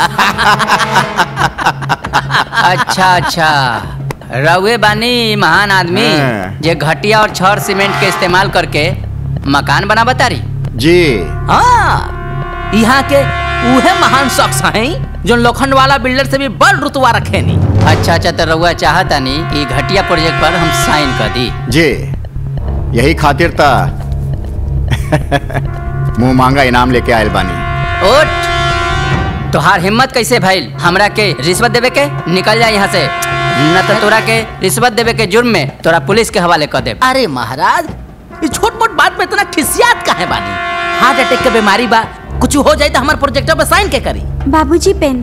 अच्छा अच्छा रउए बानी महान आदमी हाँ। जे घटिया और छड़ सीमेंट के इस्तेमाल करके मकान बना बतारी जी हाँ यहाँ के उहे महान शख्स हैं जो लोखंड वाला बिल्डर से भी बड़ रुतवा रखे नी अच्छा अच्छा तो रउआ चाहता नी कि घटिया प्रोजेक्ट पर हम साइन कर दी जी यही खातिर था मुंह मांगा इनाम लेके आयल बानी उठ तोहार हिम्मत कैसे भइल हमरा के रिश्वत देवे के निकल जा यहाँ से न तो तोरा के रिश्वत देवे के जुर्म में तोरा पुलिस के हवाले कर दे अरे महाराज इस छोट मोट बात में इतना खिसियात काहे बानी हार्ट अटैक के बीमारी बा कुछ हो जाए तो हमारे प्रोजेक्ट पे साइन के करी बाबूजी पेन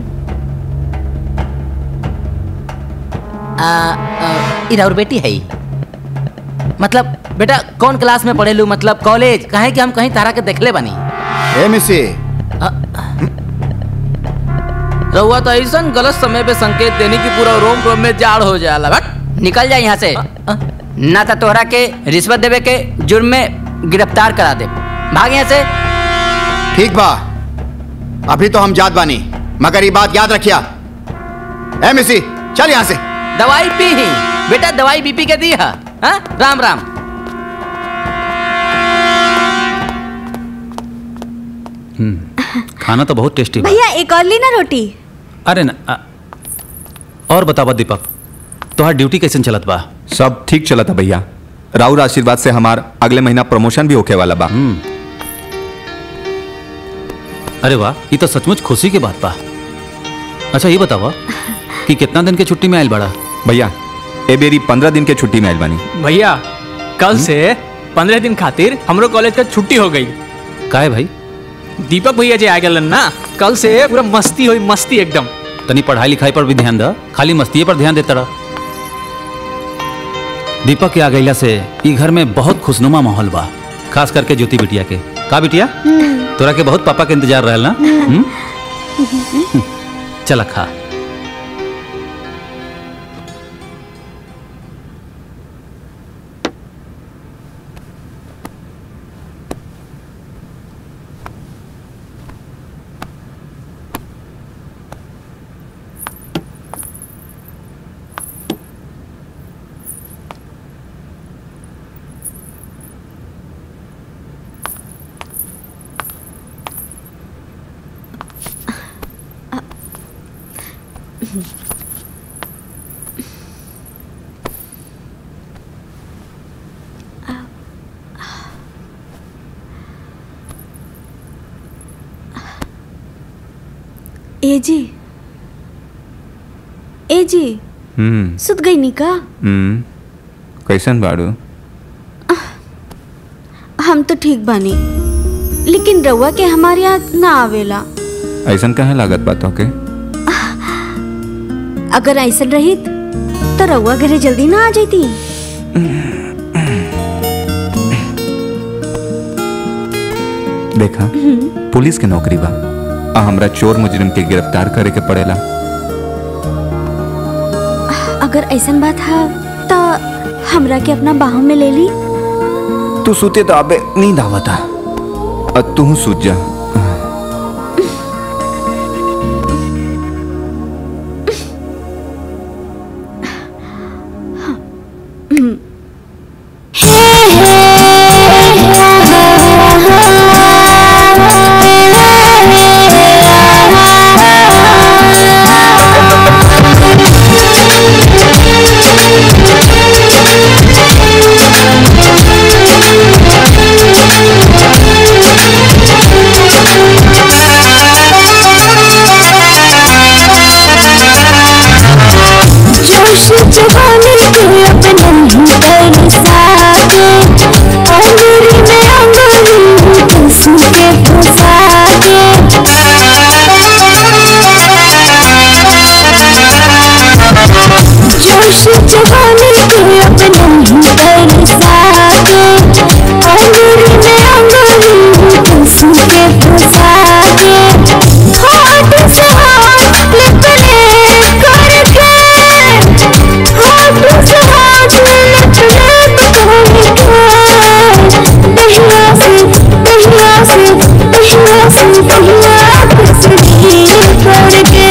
आ, आ, इरा और बेटी है ही। मतलब बेटा कौन क्लास में पढ़ेलू मतलब कॉलेज कहे कि हम कहीं तारा के देखले बानी ए मिसी रहुआ तो ऐसा गलत समय पे संकेत देने की पूरा रोम रोम में जाड़ हो जाला बट निकल जा यहाँ से ना तो तोहरा के रिश्वत देवे के जुर्म में गिरफ्तार करा दे भाग यहाँ से ठीक बा अभी तो हम जात बानी मगर ये बात याद रखिया ए मिसी चल यहाँ से दवाई पी ही बेटा दवाई बीपी के दी है हाँ? राम राम खाना तो बहुत टेस्टी बा भैया एक और ली ना रोटी अरे ना आ, और बतावा दीपक तोहार ड्यूटी कैसे चलत बा सब ठीक चला था भैया राउर आशीर्वाद से हमार अगले महीना प्रमोशन भी होके वाला बा अरे वाह ये तो सचमुच खुशी की बात बा अच्छा ये बतावा कि कितना दिन के छुट्टी में आयल बड़ा भैया ए बेरी पंद्रह दिन के छुट्टी में आयल बानी भैया कल से पंद्रह दिन खातिर हमरो कॉलेज का छुट्टी हो गई का है भाई दीपक भैया जी आ गए ना कल से पूरा मस्ती हुई मस्ती एकदम तनी पढ़ाई लिखाई पर भी ध्यान द खाली मस्ती पर ध्यान देता रह दीपक के आ गईला से ई घर में बहुत खुशनुमा माहौल बा खास करके ज्योति बिटिया के का बिटिया तोरा के बहुत पापा के इंतजार रहल ना हम्म? चल खा ए जी ए जी हम्म सुत गई नी का हम्म कैसन बाड़ू हम तो ठीक बानी लेकिन रउआ के हमारे याद ना आवेला ऐसन कहे लागत बा तोके अगर ऐसा रही तो रउआ घरे जल्दी ना आ जाती देखा पुलिस के नौकरी बा आ हमरा चोर मुजरिम के गिरफ्तार करे के पड़ेला अगर ऐसा बात है तो हमरा के अपना बाहों में ले ली तू सुते तो अबे नींद आवता और तू सूत जा जोश जवानी के अपने ही बरसाते अंगूरी में अंगूरी कसम के फसाते जोश जवानी के अपने ही बरसाते अंगूरी में अंगूरी कसम के फसाते होठ से होठ लिप ले करके होठ से होठ लिप ले करके दहिया से दहिया से दहिया से दहिया फिसली करके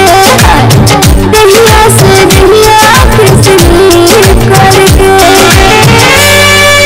दहिया से दहिया फिसली करके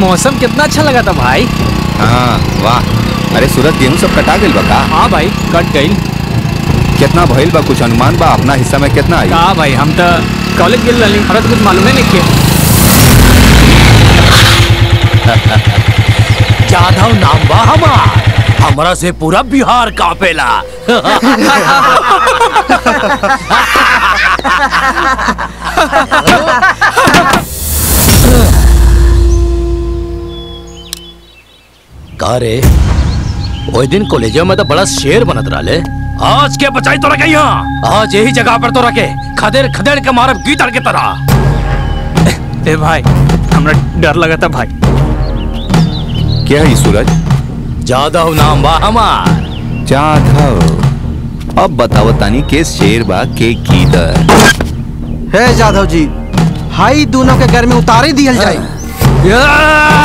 मौसम कितना अच्छा लगा था भाई हाँ वाह अरे सूरज गेहूं सब कटा गइल बा का हाँ भाई कट गई कितना भइल बा कुछ अनुमान बा अपना हिस्सा में कितना आई का भाई हम तो कॉलेज गेल रही हमरा तो कुछ मालूम नहीं के जाधव नाम बा हमार हमरा से पूरा बिहार कापेला का रे ओइ दिन कॉलेज में तो बड़ा शेर बनत रहले आज के बचाई तो रखे यहाँ आज यही जगह पर तो रखे खदेड़ खदेड़ के मारब गीदड़ के तरह ए भाई हमरा डर लगा था भाई क्या है सूरज जादव नाम बा हमार जाधव अब बताओ तानी के शेर बा के गीदर हे जाधव जी हाई दोनों के घर में उतारे दियल जाए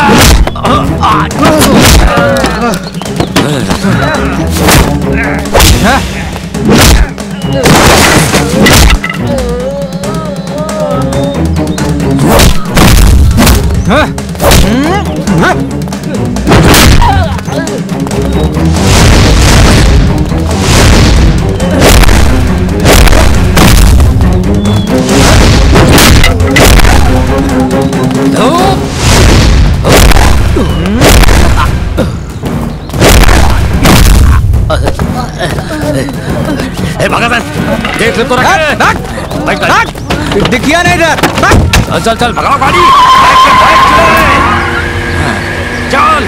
ए भगत देख ले तो रखे भाई भाई दिखिया नहीं डर चल चल चल भगाओ गाड़ी बैठ के बैठ चले चल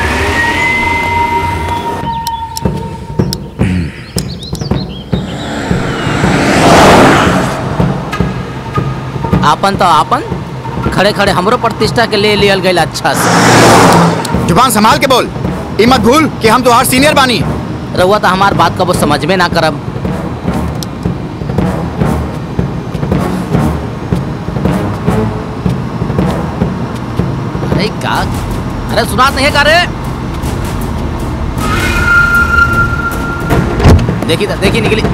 आपन तो आपन खड़े खड़े हमरो प्रतिष्ठा के ले लियल गई अच्छा से जुबान संभाल के बोल ई मत भूल कि हम तुम्हार सीनियर बानी रहुआ तो हमार बात कबो समझ में ना करब अरे का अरे सुनात नहीं है का रे देखी तो देखी निकली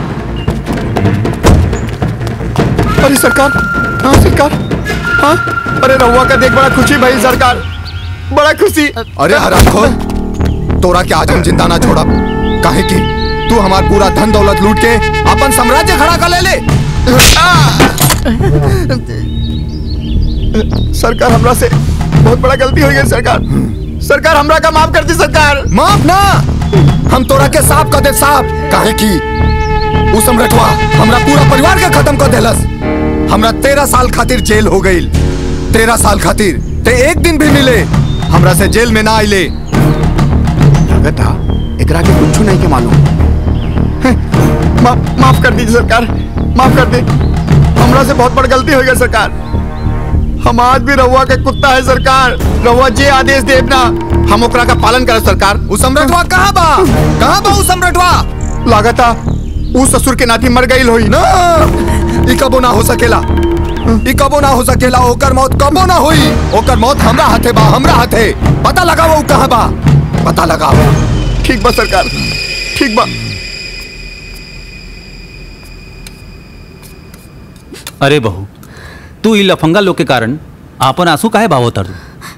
अरे सरकार हाँ सरकार हाँ अरे रहुआ का देख बड़ा खुशी भाई सरकार बड़ा खुशी अरे हरामखोर तोरा के आज हम जिंदा ना छोड़ा काहे की तू हमार पूरा धन दौलत लूट के अपन साम्राज्य खड़ा कर ले ले सरकार हमरा से बहुत बड़ा गलती हो गई सरकार सरकार हमरा का माफ कर दी सरकार माफ ना हम तोरा के साफ कर दे साफ काहे की उ सम्राटवा हमरा पूरा परिवार के खत्म कर देलस हमरा तेरह साल खातिर जेल हो गई तेरह साल खातिर ते एक दिन भी मिले हमरा से जेल में ना आइले लगता एकरा के कुछ नहीं के मालूम हैं, मा, माफ कर दीजिए सरकार माफ कर दी हमरा से बहुत बड़ गलती हो गई सरकार हम आज भी रहुआ के कुत्ता है सरकार रहुआ जे आदेश दे ना हम ओकरा का पालन करे सरकार उ सम्राटवा कहाँ बा कहाँ बा उ सम्राटवा लागता उ ससुर के नाती मर गई होई ना ई कबो ना हो सकेला ई कबो ना हो सकेला ओकर मौत कबो ना होई ओकर मौत हमरा हाथे बा हमरा हाथे पता लगाओ उ कहाँ बा पता लगाओ ठीक बा सरकार ठीक बा अरे बहू तू ई लफंगा लोग के कारण आपन आंसू काहे भावो तारू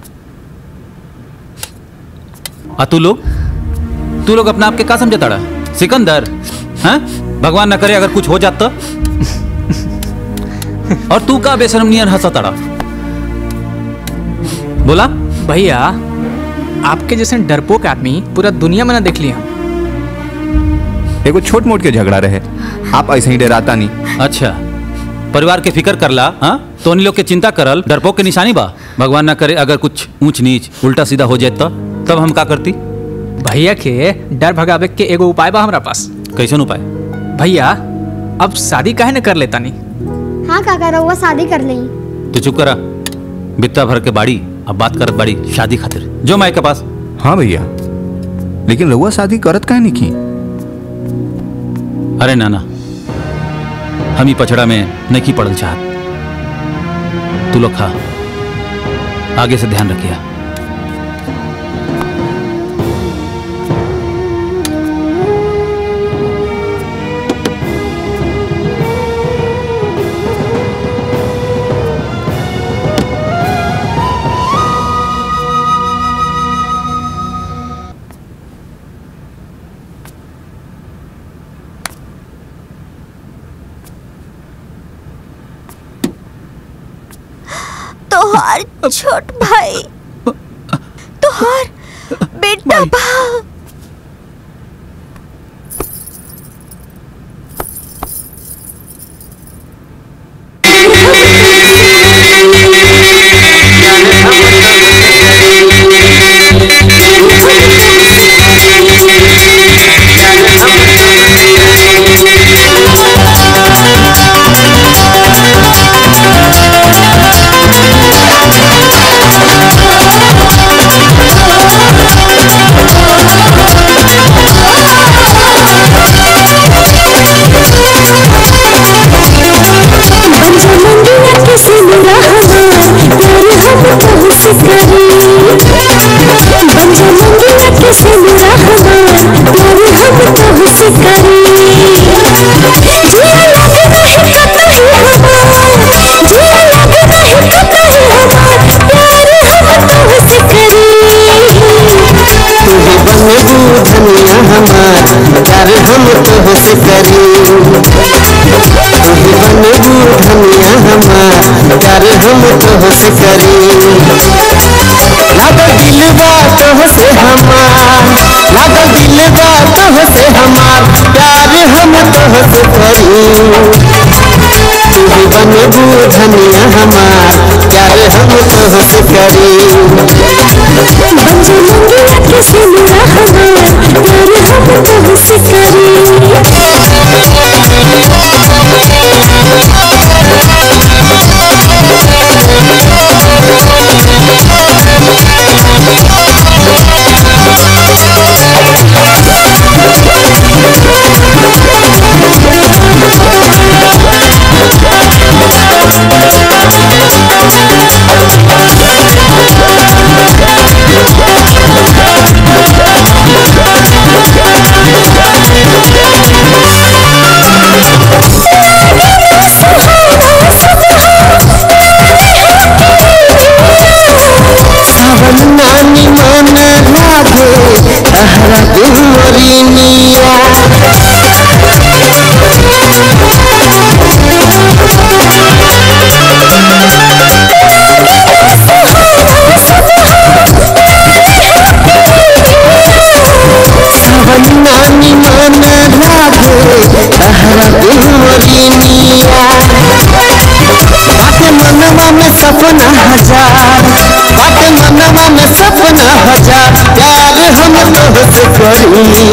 आ तू लोग तू लोग अपना आप के का समझता रहा सिकंदर हैं भगवान न करे अगर कुछ हो जात तो और तू का बेशरम नियन हंसा तड़ा बोला भैया आपके जैसे डरपोक आदमी पूरा दुनिया में ना देख लिया एगो छोट मोट के झगड़ा रहे आप ऐसे ही डराता नहीं अच्छा परिवार के फिक्र करला हाँ तो उन लोग के चिंता करल डरपोक के निशानी बा भगवान ना करे अगर कुछ ऊंच नीच उल्टा सीधा हो जाए तो तब हम का करती भैया के डर भगावे के एगो उपाय बा हमरा पास कैसन उपाय भैया अब शादी काहे न कर लेता नहीं हाँ काका रहुआ शादी कर ली तू चुप करा बित्ता भर के बाड़ी अब बात करत बाड़ी शादी खातिर जो माई के पास हाँ भैया लेकिन रहुआ शादी करत काहे नहीं की अरे नाना हम ही पछड़ा में नहीं पड़ल चाहत तू लोग खा आगे से ध्यान रखिया तोहार छोट भाई तोहार बेटा बा धनिया हमार प्यार हम तोहसे करी तोही बनबू धनिया हमार प्यार हम तोहसे करी लागल दिलबा तोहसे हमार लागल दिलबा तोहसे हमार प्यार हम तोहसे करी तोही बनबू धनिया हमार प्यार हम तोहसे करी बंजा मंगिया किसी मेरा हमार प्यार हम तुमसे सावन नानी मन लागे तहरा दुमरिनिया सावन नानी मन लागे तहरा दुमरिनिया बाटे मनवा में सपना हजार बाटे मनवा में सपना हजार प्यार हम तोहसे करी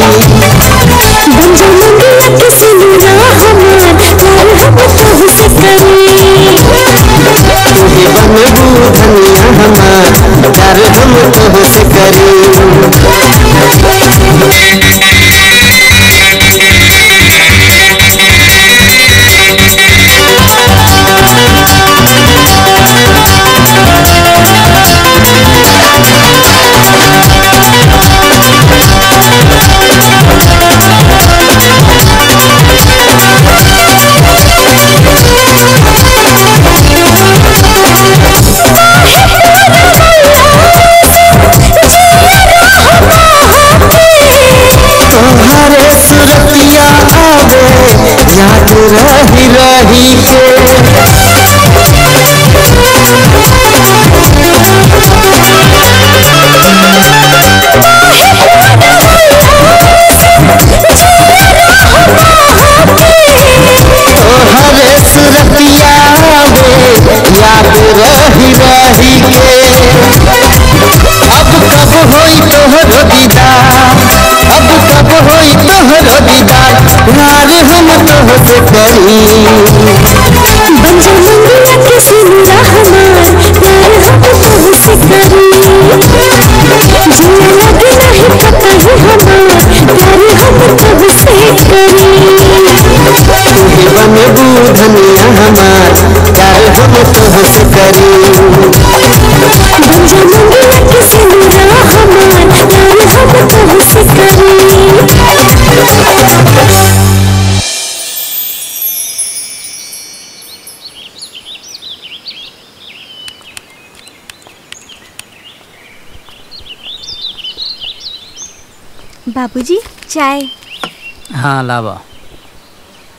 बंजा मंगिया किसी मेरा हमार प्यार हम तुमसे करी तोही बनबू धनिया हमार प्यार हम तोहसे करी तोहरे सुरतिया आवे याद रही रही के तोहरे सुरतिया आवे याद रही रही के अब कब होई तोहरो दीदार अब कब होई तोहरो दीदार प्यार हम तोहसे करी बंजा मंगिया किसी मेरा हमार प्यार हम तुमसे करी जीना लगे नहीं पता ही हमार प्यार हम तुमसे करी तोही बनबू धनिया हमार प्यार हम तोहसे करी बंजा मंगिया किसी मेरा हमार प्यार हम तुमसे करी बाबूजी चाय हाँ लावा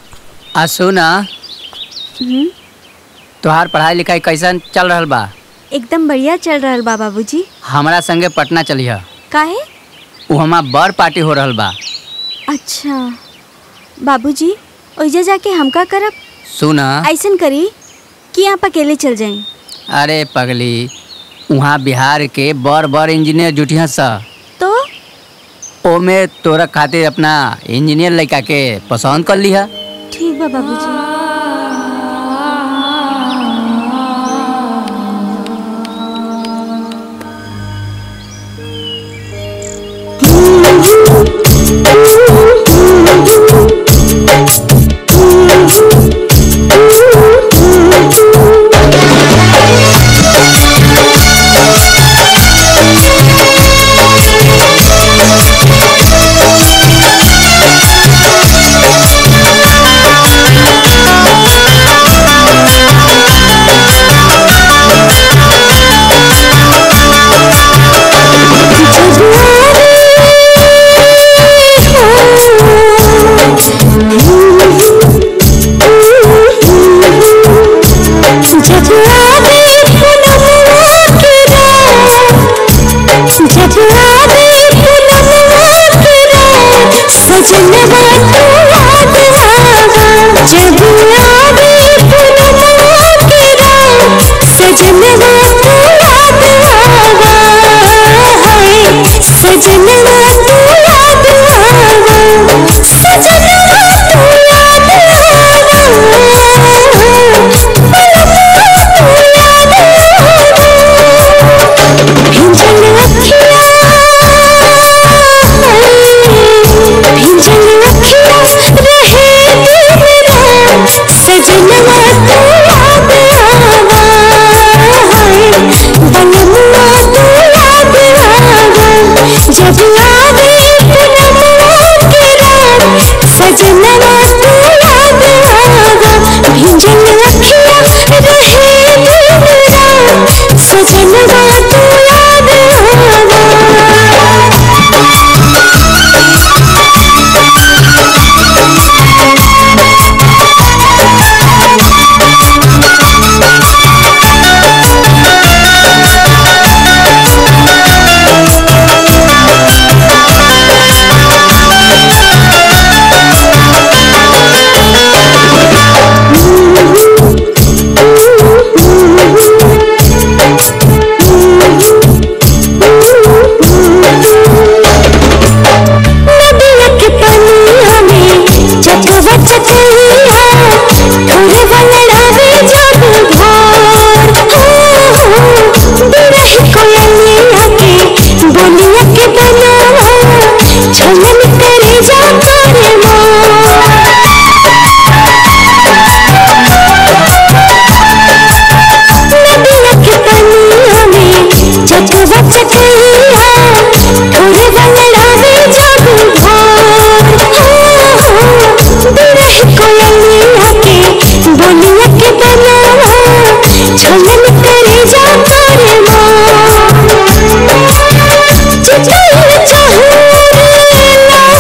आ सुना हम्म, तोहार पढ़ाई लिखाई कैसन चल रहल बा एकदम बढ़िया चल रहा बा बाबूजी हमारा संगे पटना चलिह काहे उ हमार बड़ पार्टी हो रहल बा अच्छा बाबूजी ओइजा जाके हम का करब सुन ऐसन करी कि आप अकेले चल जाएं अरे पगली वहाँ बिहार के बड़ बड़ इंजीनियर जुटिया सा तो ओमे तोरा खातिर अपना इंजीनियर लड़का के पसंद कर लिहा ठीक बा बाबूजी चाहूं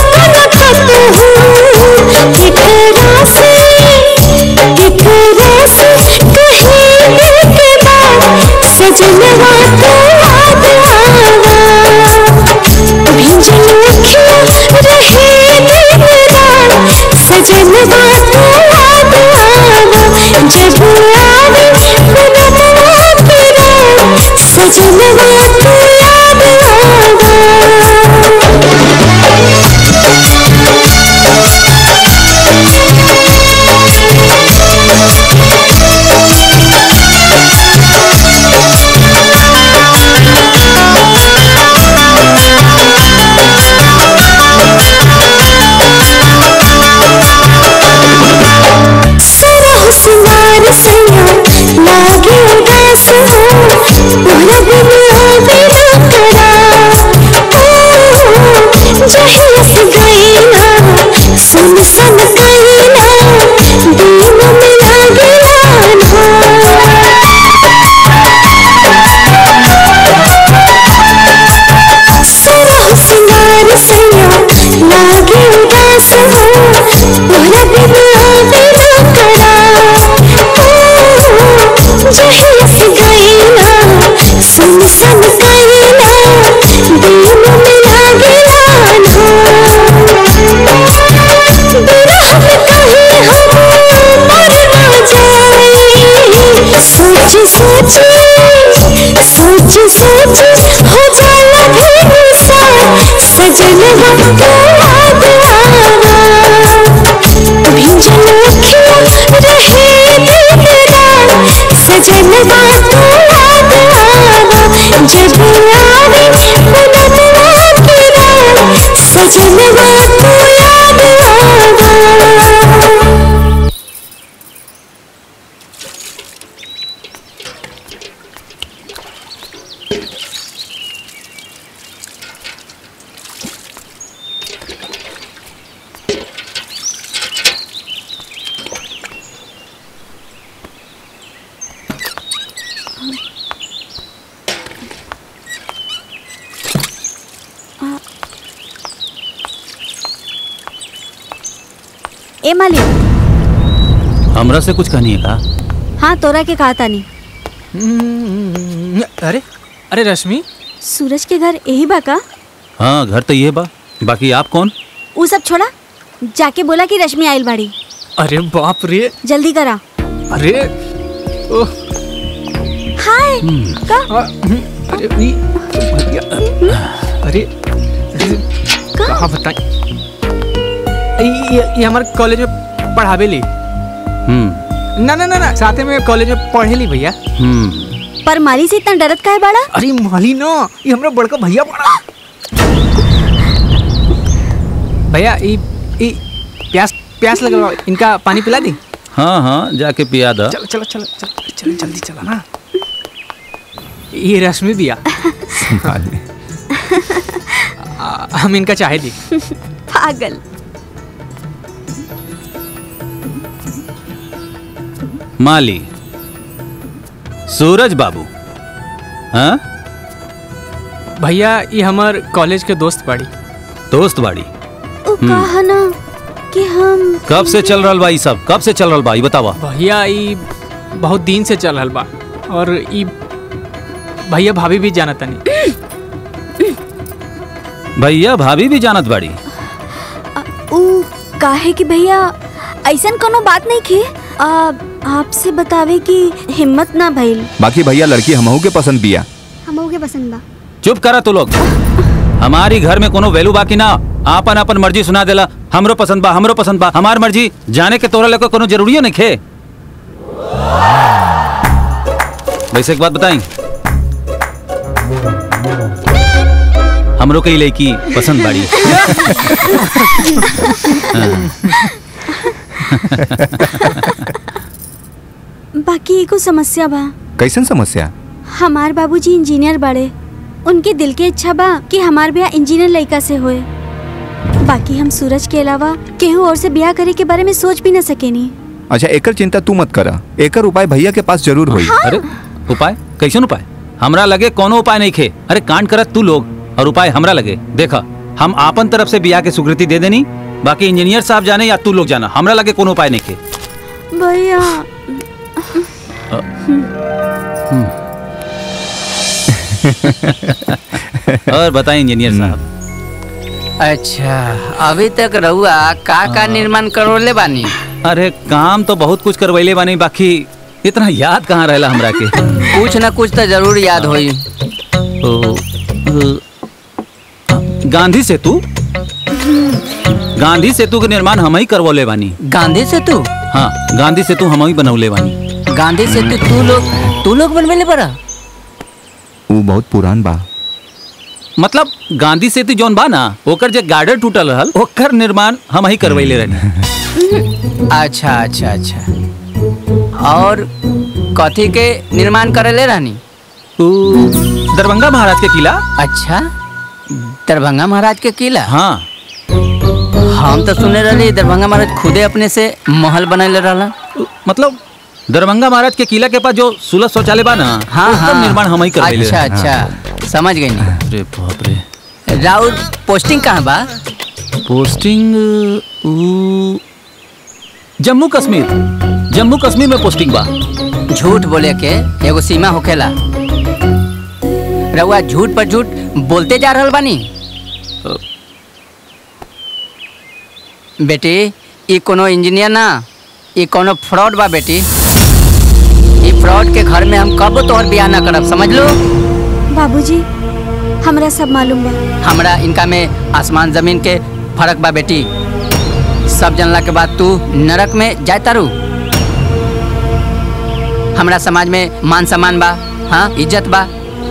तू याद आवा भिंजल अखियाँ रहे दिलरा सजनवा तू याद आवा जब आवे पुनमवा की रात सजनवा तू याद आवा ए मालिक हमरा से कुछ कहनी है का हाँ तोरा के कहा तानी अरे अरे रश्मि सूरज के घर यही बा का हाँ घर तो ये बा बाकी आप कौन उ सब छोड़ा जाके बोला कि रश्मि आइल बाड़ी अरे बाप रे जल्दी करा अरे ओह हाय का अरे नी अरे कहाँ बताएं ये ये हमारे कॉलेज में पढ़ावे ली हम्म ना ना ना ना साथे में कॉलेज में पढ़े ली भैया हम्म पर माली से इतना डरत काहे बाड़ा अरे माली ना ये हमरा बड़का भैया पड़ा भैया ई ई प्यास प्यास लग रहा इनका पानी पिला दी हाँ हाँ जाके पिया दा चलो चलो चलो चलो चलो जल्दी चलो ना ये रश्मि दिया आ, हम इनका चाहे दी पागल माली सूरज बाबू हाँ भैया ये हमार कॉलेज के दोस्त बाड़ी दोस्त बाड़ी उ कहा ना कि हम कब से चल रहा बा ई सब कब से चल रहा बा ई बतावा भैया ई बहुत दिन से चल रहल बा और ई भैया भाभी भी जाना तनी भैया भाभी भी जानत बाड़ी उ काहे कि भैया ऐसन कोनो बात नहीं खे आ, आपसे बतावे कि हिम्मत ना भइल बाकी भैया लड़की हमहू के पसंद बिया हमहू के पसंद बा चुप करा तू लोग हमारी घर में कोनो वैल्यू बाकी ना आपन अपन मर्जी सुना देला हमरो पसंद बा हमरो पसंद बा हमार मर्जी जाने के तोरा लेको कोनो जरूरी नहीं खे वैसे एक बात बताई हमरो कई लड़की पसंद बाड़ी बाकी एगो समस्या बा कैसन समस्या हमार बाबूजी इंजीनियर बाड़े उनके दिल के इच्छा बा कि हमार ब्याह इंजीनियर लड़का से होए बाकी हम सूरज के अलावा केहू और से ब्याह करे के बारे में सोच भी न सकेनी अच्छा एकर चिंता तू मत करा एकर उपाय भैया के पास जरूर होई अरे उपाय कैसन उपाय हमरा लगे कोनो उपाय नहीं खे अरे कांड करत तू लोग और उपाय हमरा लगे देखा हम आपन तरफ से बिया के स्वीकृति दे देनी बाकी इंजीनियर साहब जाने या तू लोग जाना हमरा लगे कोनो उपाय नहीं खे भैया और बताएं इंजीनियर साहब अच्छा अभी तक रहुआ का का निर्माण करोले बानी अरे काम तो बहुत कुछ करवैले बानी बाकी इतना याद कहाँ रहला हमरा के कुछ ना कुछ तो जरूर याद होई ओ, अ, गांधी सेतु गांधी सेतु के निर्माण हम ही करवले बानी गांधी सेतु हाँ गांधी सेतु हम ही बनौले बानी गांधी सेतु तू लोग तू लोग बनवेले बड़ा वो बहुत पुरान बा मतलब गांधी सेतु जौन बा ना ओकर जे गार्डर टूटल रहल ओकर निर्माण हम ही करवैले रहनी अच्छा अच्छा अच्छा और कथी के निर्माण करेले रहनी दरभंगा महाराज के किला अच्छा दरभंगा महाराज के किला हाँ हम तो सुने रही दरभंगा महाराज खुदे अपने से महल बनैले रहला मतलब दरभंगा महाराज के किला के पास जो सुलभ शौचालय बा ना हाँ ओकर हाँ निर्माण हम ही करवैले अच्छा रहनी। अच्छा समझ गई नहीं अरे बाप रे राउर पोस्टिंग कहाँ बा पोस्टिंग ऊ, जम्मू कश्मीर जम्मू कश्मीर में पोस्टिंग बा झूठ बोले के एगो सीमा होखेला रउआ झूठ पर झूठ बोलते जा रहल बानी बेटी ई कोनो इंजीनियर ना ई कोनो फ्रॉड बा बेटी ई फ्रॉड के घर में हम कब तोहर बियाह ना करब समझ लो बाबूजी हम हमरा सब मालूम बा हमरा इनका में आसमान जमीन के फर्क बा बेटी सब जानला के बाद तू नरक में जाए तारू हमरा समाज में मान सम्मान बा हाँ इज्जत बा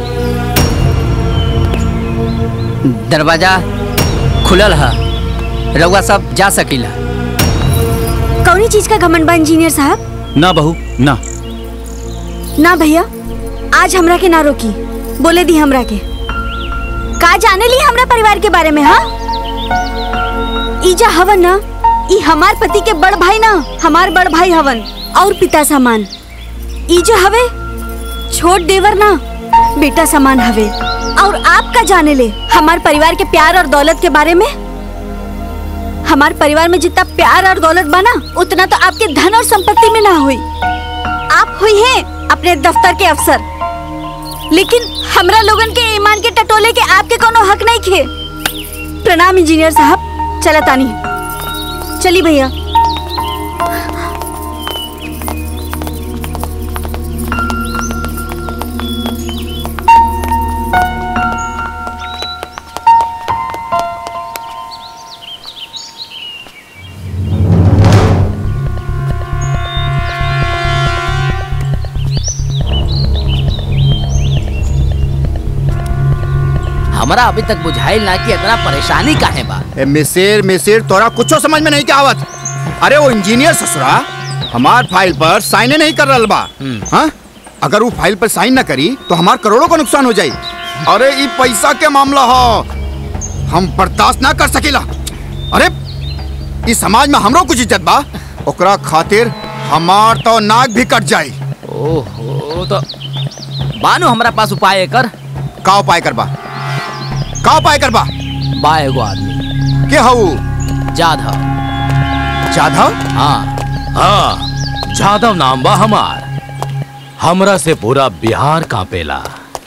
दरवाजा खुलल है रउआ सब जा सकीला कौनी चीज का घमंड बा इंजीनियर साहब ना बहू ना ना भैया आज हमरा के ना रोकी बोले दी हमरा के का जाने ली हमरा परिवार के बारे में हाँ ईजा हवन ना ई हमार पति के बड़ भाई ना हमार बड़ भाई हवन और पिता समान ईजा हवे छोट देवर ना बेटा समान हवे और आप का जाने ले हमार परिवार के प्यार और दौलत के बारे में हमार परिवार में जितना प्यार और दौलत बना उतना तो आपके धन और संपत्ति में ना हुई आप हुई हैं अपने दफ्तर के अफसर लेकिन हमरा लोगन के ईमान के टटोले के आपके कोनो हक नहीं खे प्रणाम इंजीनियर साहब चला तानी चली भैया हमरा अभी तक बुझाइल ना कि इतना परेशानी काहे बा ए मिसिर मिसिर तोरा कुछो समझ में नहीं के आवत अरे वो इंजीनियर ससुरा हमार फाइल पर साइन नहीं कर रहा बा हाँ अगर वो फाइल पर साइन ना करी तो हमार करोड़ों का नुकसान हो जाई अरे ये पैसा के मामला हो हम बर्दाश्त ना कर सकेला अरे इस समाज में हमरो कुछ इज्जत बा ओकरा खातिर हमार तो नाक भी कट जाई ओहो तो बानो हमरा पास उपाय कर का उपाय करबा का उपाय करबा बा एगो आदमी के हऊ जाधव जाधव हाँ हाँ जादव नाम बा हमार हमरा से पूरा बिहार कांपेला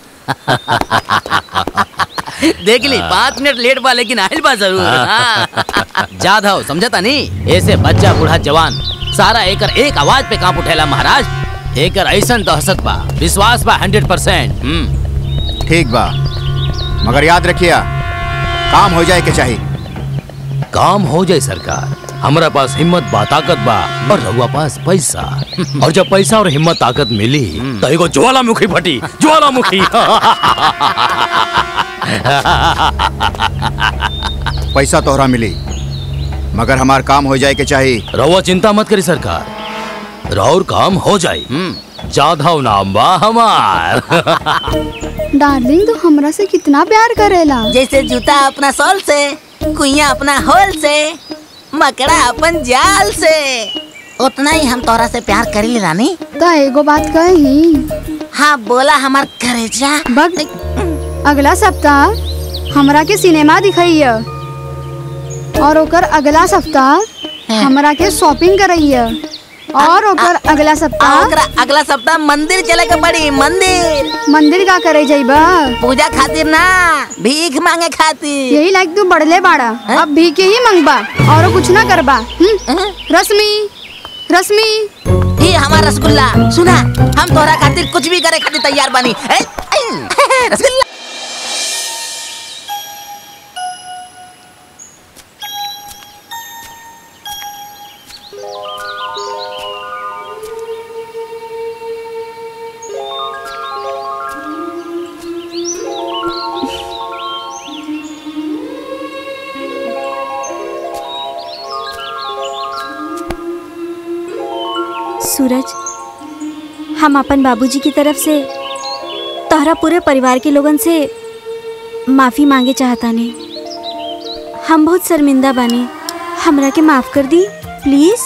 देख ली पाँच मिनट लेट बा लेकिन आयल बा जरूर हाँ। जाधव समझता नहीं ऐसे बच्चा बूढ़ा जवान सारा एकर एक आवाज पे कांप उठेला महाराज एकर ऐसन दहशत बा विश्वास बा हंड्रेड परसेंट ठीक बा मगर याद रखिया काम हो जाए के चाहिए काम हो जाए सरकार हमरा पास हिम्मत बा ताकत बा और रहुआ पास पैसा और जब पैसा और हिम्मत ताकत मिली तो एगो ज्वालामुखी फटी ज्वालामुखी पैसा तोहरा मिली मगर हमार काम हो जाए के चाहिए रहुआ चिंता मत करी सरकार राउर काम हो जाए जाधव नाम बा हमार डार्लिंग तू हमरा से कितना प्यार करेला जैसे जूता अपना सोल से कुइया अपना होल से मकड़ा अपन जाल से उतना ही हम तोरा से प्यार करी रानी तो एगो बात कही हाँ बोला हमार करेजा बग अगला सप्ताह हमरा के सिनेमा दिखाइए और ओकर अगला सप्ताह हमरा के शॉपिंग करइए और ओकर अगला सप्ताह ओकरा अगला सप्ताह मंदिर चले के पड़ी मंदिर मंदिर का करे जाइबा पूजा खातिर ना भीख मांगे खातिर यही लाइक तू बढ़ले बाड़ा अब भी के ही मंगबा और कुछ ना करबा हम्म? रश्मि रश्मि ये हमारा रसगुल्ला सुना हम तोरा खातिर कुछ भी करे खातिर तैयार बानी ए, ए, रसगुल्ला सूरज हम अपन बाबूजी की तरफ से तोहरा पूरे परिवार के लोगन से माफी मांगे चाहता ने हम बहुत शर्मिंदा बानी हमरा के माफ कर दी प्लीज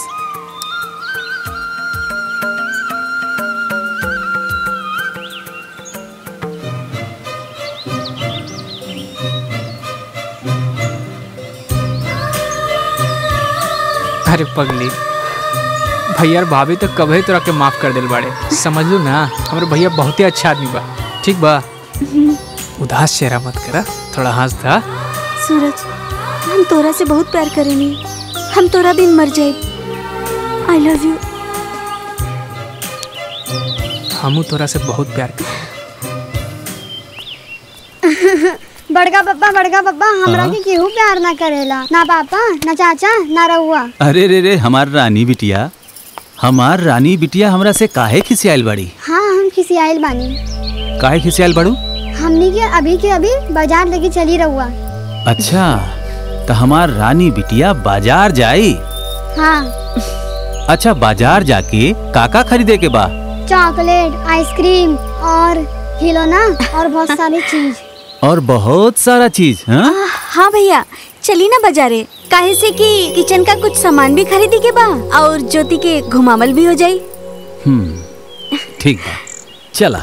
अरे पगली भैया और भाभी तो कभी तोरा के माफ कर दिल बाड़े समझ लू ना हमारे भैया बहुत ही अच्छा आदमी बा ठीक बा उदास चेहरा मत करा थोड़ा हंस था सूरज हम तोरा से बहुत प्यार करेनी हम तोरा बिन मर जाए आई लव यू हमू तोरा से बहुत प्यार कर बड़का पप्पा बड़का पप्पा हमरा हाँ? के केहू प्यार ना करेला ना पापा ना चाचा ना रहुआ अरे रे रे हमार रानी बिटिया हमार रानी बिटिया हमरा से काहे खिसियाल बड़ी हाँ हम किसी आयल बानी काहे खिसियाल बड़ू हमनी के अभी के अभी बाजार लेके चली रहुआ अच्छा तो हमार रानी बिटिया बाजार जाई हाँ अच्छा बाजार जाके काका खरीदे के बा चॉकलेट आइसक्रीम और खिलौना और बहुत सारी चीज और बहुत सारा चीज हाँ हाँ भैया चली ना बाजारे काहे से कि किचन का कुछ सामान भी खरीदी के बा और ज्योति के घुमावल भी हो जाई हम्म ठीक बा चला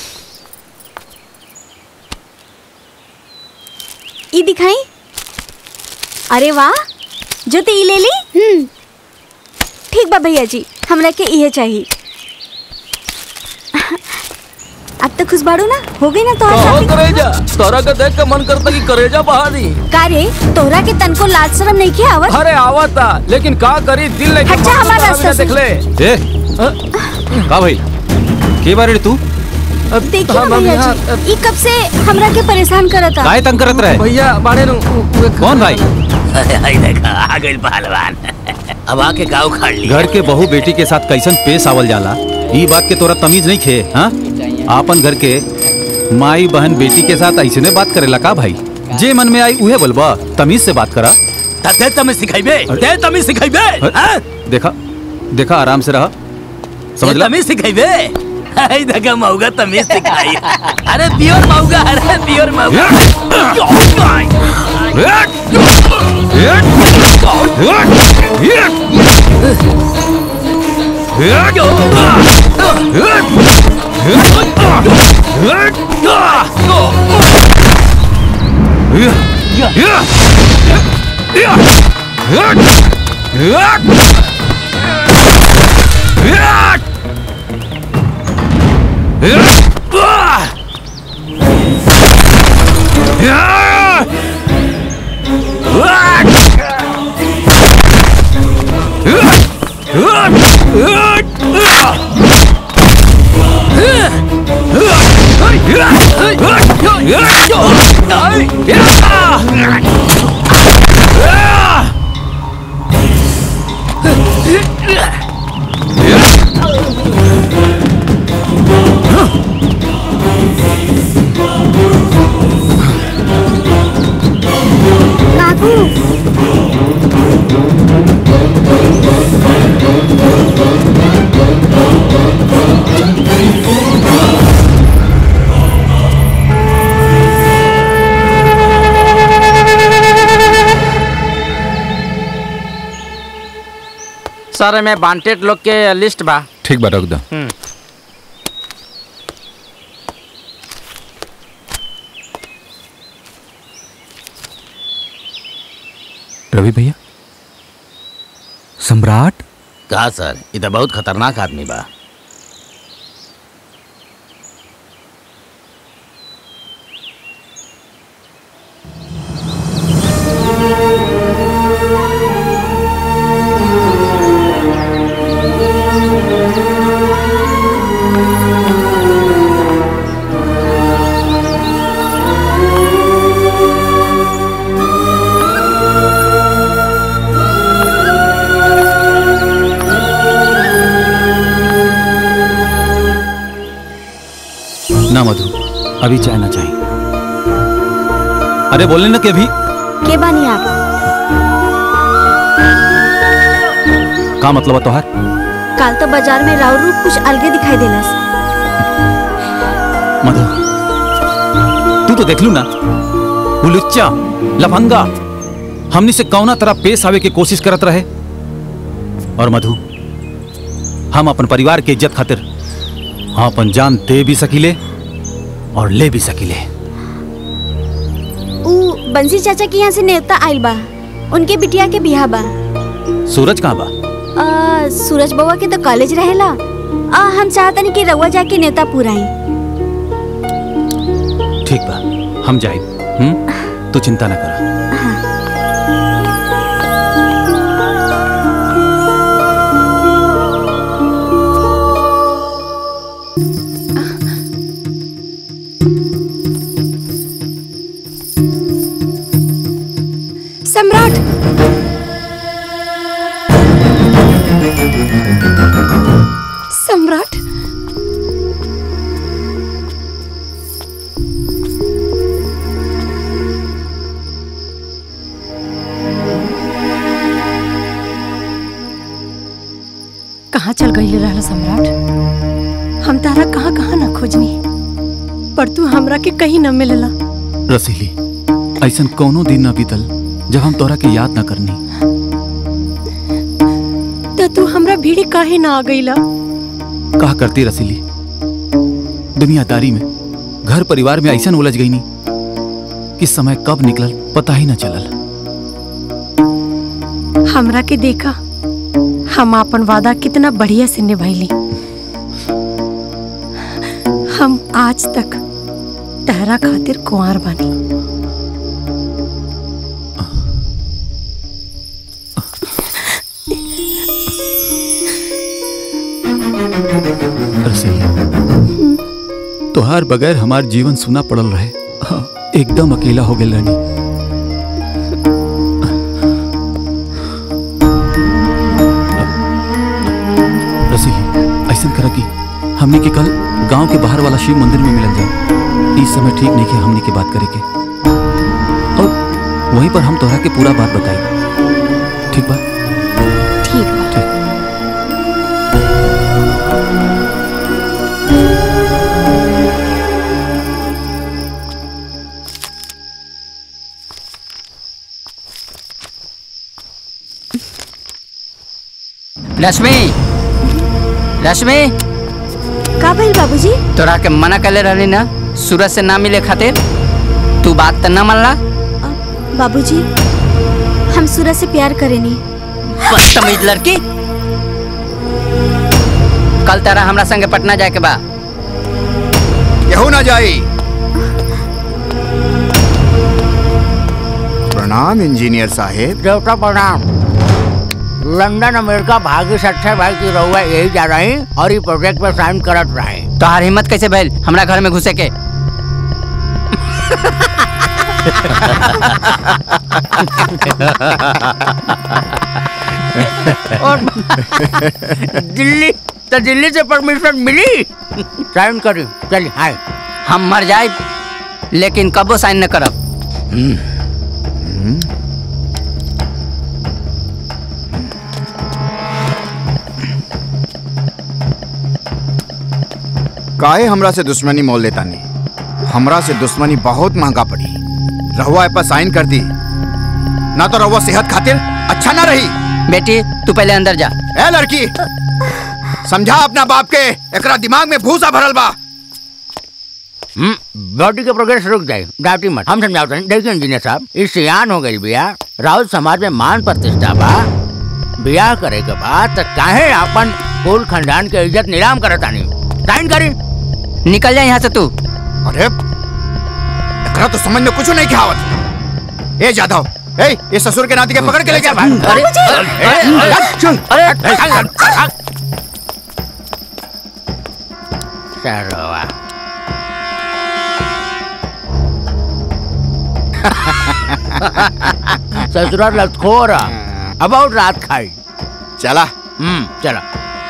ई दिखाई अरे वाह ज्योति ई ले ली हम्म ठीक बा भैया जी हमरा के इहे चाहिए अब तो खुश बाड़ू ना हो गई ना तोहर शॉपिंग करेजा तोरा के देख के मन करता कि करेजा बहा दी का रे तोहरा के तनको लाज शरम नहीं के आवत अरे आवता लेकिन का करी दिल नहीं हट जा हमारा रास्ता से। देख ले ए का भाई के बारे तू देखिए ना भैया जी ई कब से हमरा के परेशान करता काहे तंग करत रहे भैया बाड़े नु कौन भाई अरे हाय देखा आ गइल पहलवान अब आके गाँव खाड़ ली घर के बहू बेटी के साथ कैसन पेश आवल जाला ई बात के तोरा तमीज नहीं खे हाँ आपन घर के माई बहन बेटी के साथ ऐसे बात करेला का भाई जे मन में आई उहे बोलबा तमीज से बात करा ते तमे सिखाइबे ते तमे सिखाइबे हां देखा देखा आराम से रहा समझ ला तमे सिखाइबे हाय देखा मौगा तमे सिखाई अरे प्योर मौगा अरे प्योर मौगा काकू सर में वांटेड लोग के लिस्ट बा ठीक बा रख दो रवि भैया सम्राट का सर ये तो बहुत खतरनाक आदमी बा ना मधु अभी चाय ना चाहिए अरे बोलने ना कि अभी के बानी आप का मतलब है तोहार काल तो बाजार में राव रूप कुछ अलगे दिखाई देलस मधु तू तो देख लू ना वो लुच्चा लफंगा हमनी से कौना तरह पेश आवे की कोशिश करत रहे और मधु हम अपन परिवार के इज्जत खातिर हम अपन जान दे भी सकीले और ले भी सकीले ऊ बंसी चाचा के यहाँ से नेवता आइल बा उनके बिटिया के बियाह बा सूरज कहाँ बा आ, सूरज बउआ के तो कॉलेज रहेला आ, हम चाहतनी कि रउआ जाके नेवता पुराई ठीक बा हम जाए हम्म तू चिंता ना करा सम्राट कहाँ चल गई रहला सम्राट हम तारा कहाँ कहाँ ना खोजनी पर तू हमरा के कहीं न मिलला रसीली ऐसन कोनो दिन न बीतल जब हम तोरा के याद न करनी तो तू हमरा भीड़ी काहे ना आ गईला कहा करती रसीली दुनियादारी में घर परिवार में ऐसा उलझ गई नी कि समय कब निकलल पता ही न चलल हमरा के देखा हम अपन वादा कितना बढ़िया से निभैली हम आज तक तहरा खातिर कुंवर बनी रसीली तोहार बगैर हमार जीवन सुना पड़ल रहे हाँ, एकदम अकेला हो गेल रानी रसीली ऐसा करा की हमने के कल गांव के बाहर वाला शिव मंदिर में मिलल जाए इस समय ठीक नहीं के हमने की बात करे के और वहीं पर हम तोहरा के पूरा बात बताई ठीक बा ठीक बा रश्मि रश्मि का भइल बाबूजी तोरा के मना कर रहनी ना सूरज से ना मिले खातिर तू बात तो ना मानला बाबूजी हम सूरज से प्यार करेनी बदतमीज लड़की कल तारा हमरा संगे पटना जाए के बा केहू ना जाई प्रणाम इंजीनियर साहेब देवता प्रणाम लंदन अमेरिका भाग्य से अक्षय भाई की रहुआ यही जा रही और ये प्रोजेक्ट पे साइन करत रहे तोहार हिम्मत कैसे भइल हमरा घर में घुसे के और दिल्ली तो दिल्ली से परमिशन मिली साइन करी चलिए हाय हम मर जाए लेकिन कबो साइन न करब काहे हमरा से दुश्मनी मोल लेता नहीं हमरा से दुश्मनी बहुत महंगा पड़ी रहुआ ए पर साइन कर दी ना तो रहुआ सेहत खातिर अच्छा ना रही बेटी तू पहले अंदर जा ए लड़की समझा अपना बाप के एकरा दिमाग में भूसा भरल बा बॉडी के प्रोग्रेस रुक जाए डाउटी मत हम समझाते हैं देखिए इंजीनियर साहब इस सियान हो गई बिया राउत समाज में मान प्रतिष्ठा बा बियाह करे के बाद तो काहे अपन कुल खानदान के इज्जत नीलाम करत आनी साइन करी निकल जा यहाँ से तू अरे एकरा तो समझ में कुछ नहीं क्या आवत ए जादव ए ये ससुर के नाती के पकड़ के ले गया भाई अरे, अरे, अरे, सरवा ससुराल लतखोर अबाउट रात खाई चला हम्म चला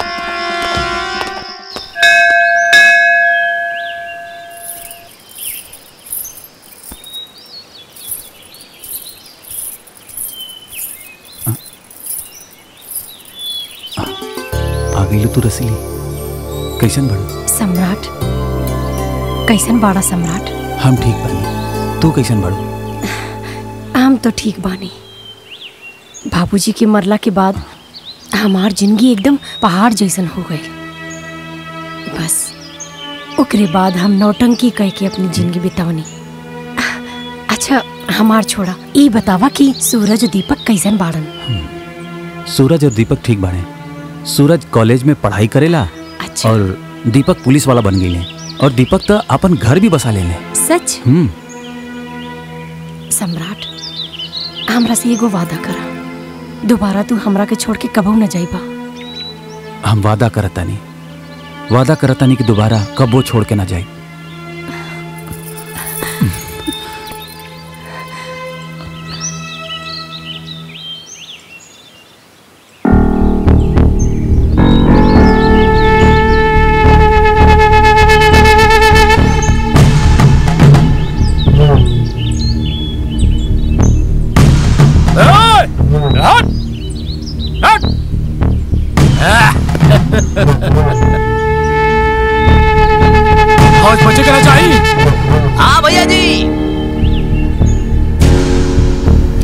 आ गई तू रसीली कैसन बड़ू सम्राट कैसन बाड़ा सम्राट हम ठीक बानी तू कैसन बड़ू हम तो ठीक बानी बाबूजी के मरला के बाद हमार जिंदगी एकदम पहाड़ जैसन हो गई बस ओकरे बाद हम नौटंकी कह के अपनी जिंदगी बितावनी अच्छा हमार छोड़ा ई बतावा कि सूरज और दीपक कैसन बाड़न सूरज और दीपक ठीक बाड़े सूरज कॉलेज में पढ़ाई करेला अच्छा। और दीपक पुलिस वाला बन गई और दीपक तो अपन घर भी बसा ले सच हम्म सम्राट हमरा से एगो वादा करा दोबारा तू हमरा के छोड़ के कबहू न जाइबा हम वादा करतानी वादा करतानी कि दोबारा कबो छोड़ के ना जाए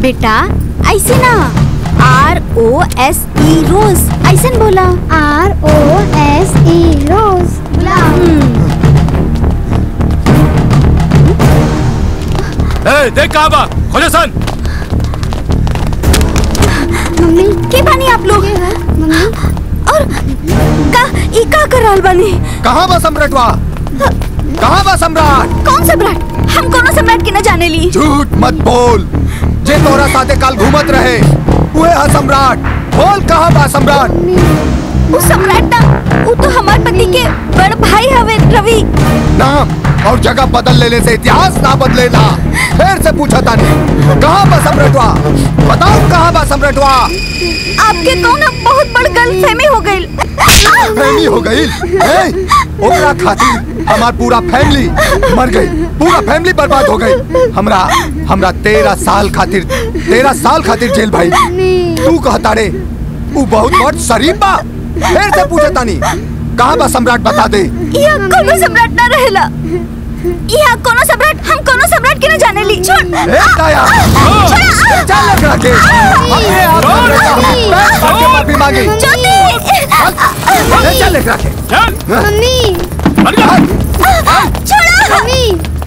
बेटा ऐसे ना आर ओ एस ई रोज ऐसे बोला आर ओ एस ई रोज ए, देख कहाँ बा खोजो सन मम्मी के बानी आप लोग मम्मी और का ई का कर रहल बानी कहाँ बा सम्राटवा कहाँ बा सम्राट कौन सम्राट हम कोनो सम्राट के न जाने ली झूठ मत बोल जे तोरा साथे काल घूमत रहे उहे हा सम्राट बोल कहाँ बा सम्राट वो सम्राट ना वो तो हमार पति के बड़ भाई हवे रवि नाम और जगह बदल लेने से इतिहास ना बदलेला फिर से पूछा तानी कहाँ बा सम्राटवा बताओ कहाँ बा सम्राटवा आपके कौन बहुत बड़ गलतफहमी हो गई फैमिली हो गई ए, ओकरा खातिर हमार पूरा फैमिली मर गई पूरा फैमिली बर्बाद हो गई हमरा हमरा तेरह साल खातिर तेरह साल खातिर जेल भाई तू कहता रे तू बहुत बहुत शरीफ बा फिर से पूछे तानी कहाँ बा सम्राट बता दे यहाँ कोनो सम्राट ना रहेला यहाँ कोनो सम्राट हम कोनो सम्राट के न जाने ली छोड़ ए दया चल लग रहा के हमने आप सम्राट का पैर छू के माफी मांगी ए, चल लग रहा के मम्मी छोड़ो मम्मी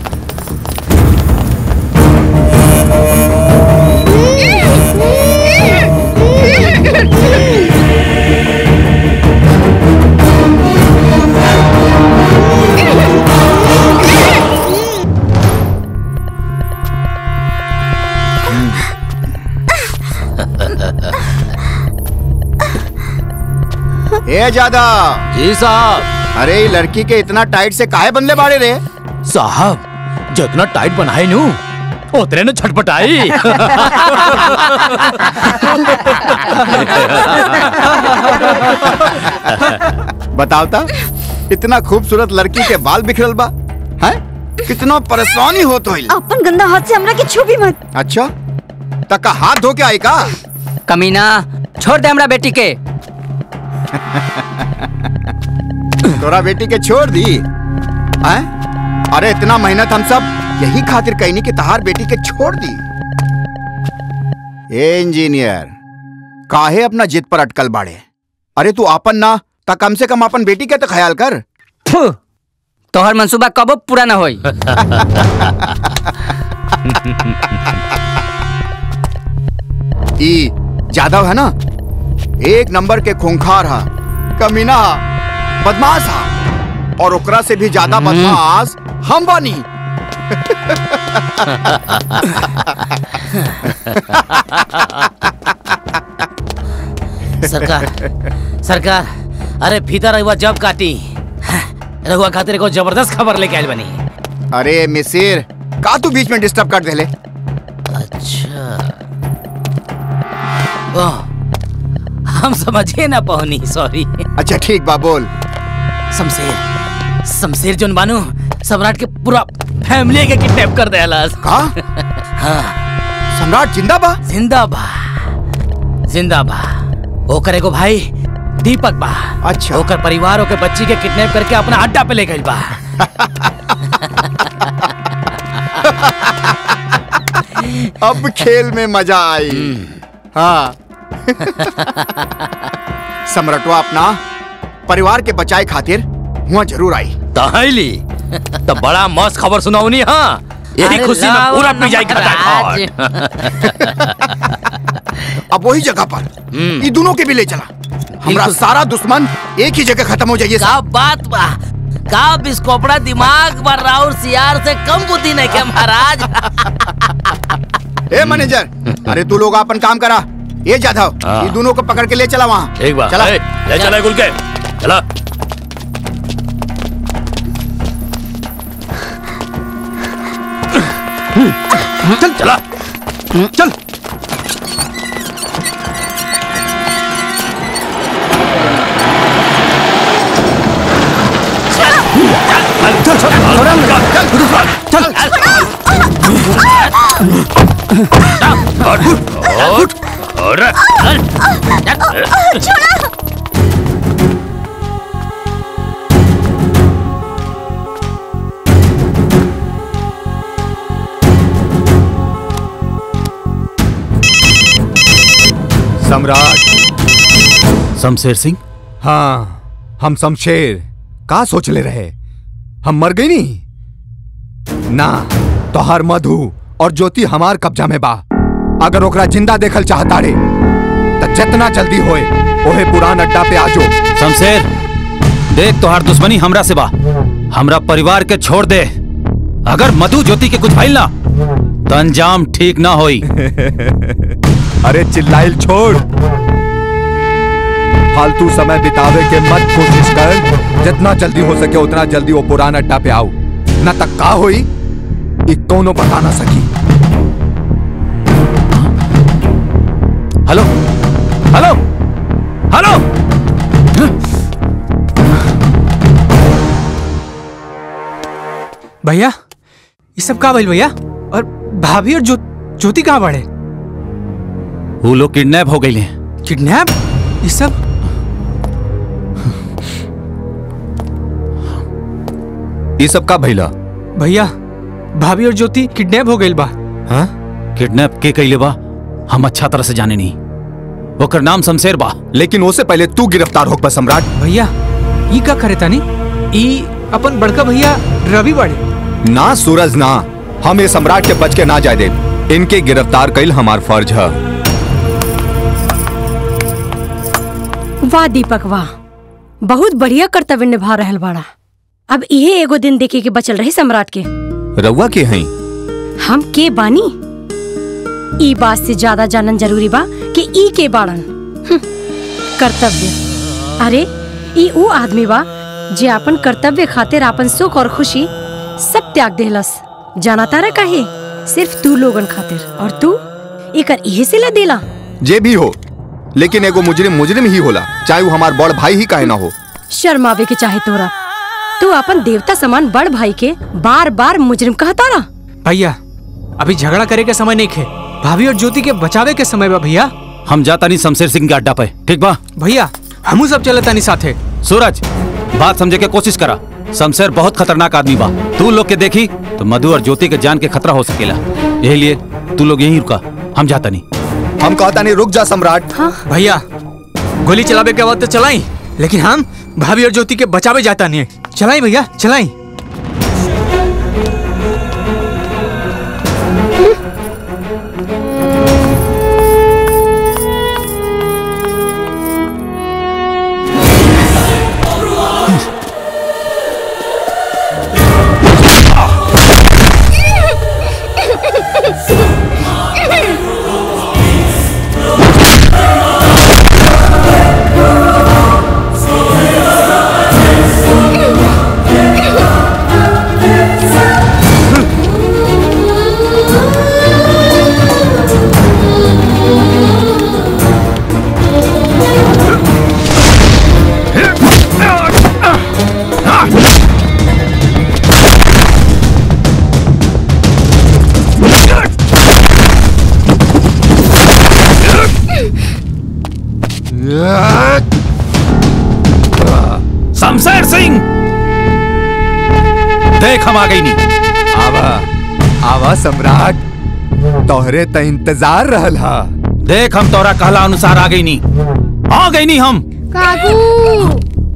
ए ज्यादा जी साहब अरे ये लड़की के इतना टाइट से काहे बंदले बाड़े रे साहब जितना टाइट बनाए नू उतने ने छटपटाई बताओ ता इतना खूबसूरत लड़की के बाल बिखरल बा हैं कितना परेशानी होत होइल अपन गंदा हाथ से हमरा के छू भी मत अच्छा तका हाथ धो के आई का कमीना छोड़ दे हमरा बेटी के तोरा बेटी के छोड़ दी हैं अरे इतना मेहनत हम सब यही खातिर कहनी कि तहार बेटी के छोड़ दी ए इंजीनियर काहे अपना जिद पर अटकल बाड़े अरे तू आपन ना ता कम से कम अपन बेटी के तो ख्याल कर तोहर मंसूबा कबो पूरा ना होई ई जादव है ना एक नंबर के खूंखार हा कमीना हा बदमाश हा और ओकरा से भी ज्यादा बदमाश हम बानी सरकार सरकार अरे भीतर रहुआ जब काटी रहुआ खातिर को जबरदस्त खबर लेके आयल बनी अरे मिसिर का तू बीच में डिस्टर्ब कर देले अच्छा ओह, हम समझे ना पहुनी सॉरी अच्छा ठीक बा बोल शमशेर शमशेर जोन बानू सम्राट के पूरा फैमिली के किडनैप कर देला का हाँ सम्राट जिंदा बा जिंदा बा जिंदा बा ओकर एगो भाई दीपक बा अच्छा ओकर परिवार ओकर बच्ची के किडनैप करके अपना अड्डा पे ले गइल बा अब खेल में मजा आई हाँ सम्राटवा अपना परिवार के बचाए खातिर वहाँ जरूर आई तहली तो बड़ा मस्त खबर सुनाऊनी हाँ यही अरे खुशी में लावा पूरा ना पी जाए महाराज। अब वही जगह पर ये दोनों के भी ले चला हमारा बिल्कुल। सारा दुश्मन एक ही जगह खत्म हो जाइए का बात बा का बिस्कोपड़ा दिमाग पर राउर सियार से कम बुद्धि नहीं के महाराज ए मैनेजर अरे तू लोग अपन काम करा ये जाधव हाँ। ये दोनों को पकड़ के ले चला वहाँ ठीक बा चला ए, ले चला गुल के चला चल चला चल सम्राट शमशेर सिंह हाँ हम शमशेर का सोच ले रहे हम मर गई नहीं ना तोहार मधु और ज्योति हमार कब्जा में बा अगर ओकरा जिंदा देखल चाहता रे तो जितना जल्दी होए ओहे पुरान अड्डा पे आजो शमशेर देख तोहार दुश्मनी हमरा से बा हमरा परिवार के छोड़ दे अगर मधु ज्योति के कुछ भइल ना तो अंजाम ठीक ना होई अरे चिल्लाइल छोड़ फालतू समय बितावे के मत कोशिश कर जितना जल्दी हो सके उतना जल्दी वो पुराना अड्डा पे आओ न तक का होई ई कोनो बता ना सकी हेलो हेलो हेलो भैया ये सब का भइल भैया और भाभी और ज्यो, ज्योति कहाँ बढ़े वो लोग किडनैप हो गए हैं किडनैप ये सब ये सब का भइला भैया भाभी और ज्योति किडनैप हो गई बा हाँ किडनैप के कैले बा हम अच्छा तरह से जाने नहीं ओकर नाम शमशेर बा लेकिन उससे पहले तू गिरफ्तार हो बा सम्राट भैया ई का करे तानी ई अपन बड़का भैया रवि बड़े ना सूरज ना हम ये सम्राट के बच के ना जाए दे इनके गिरफ्तार कईल हमार फर्ज है वाह दीपक वाह बहुत बढ़िया कर्तव्य निभा रहल बाड़ा अब इहे एगो दिन देखे के बचल रही सम्राट के रउआ के हई हम के बानी ई बात से ज्यादा जानन जरूरी बा कि ई के बाड़न हम्म, कर्तव्य अरे ई ऊ आदमी बा जे अपन कर्तव्य खातिर अपन सुख और खुशी सब त्याग देहलस जाना तारा काहे सिर्फ तू लोगन खातिर और तू एकर इहे सिला देला जे भी हो लेकिन एगो मुजरिम मुजरिम ही होला चाहे वो हमार बड़ भाई ही काहे ना हो शर्मावे के चाहे तोरा तू अपन देवता समान बड़ भाई के बार बार मुजरिम कहता रहा भैया अभी झगड़ा करे के समय नहीं खे भाभी और ज्योति के बचावे के समय बा भैया हम जाता नहीं शमशेर सिंह के अड्डा पे ठीक बा भैया हमू सब चले तानी साथे सूरज बात समझे के कोशिश करा शमशेर बहुत खतरनाक आदमी बा तू लोग के देखी तो मधु और ज्योति के जान के खतरा हो सकेला यही लिए तू लोग यहीं रुका हम जाता नहीं हम कहता नहीं रुक जा सम्राट भैया गोली चलावे के वक्त चलाई लेकिन हम भाभी और ज्योति के बचावे जाता नहीं चलाई भैया चलाई शमशेर सिंह देख हम आ गई नहीं आवा आवा सम्राट तोहरे त इंतजार रहल हा देख हम तोरा कहला अनुसार आ गई नहीं आ गई नहीं हम काकू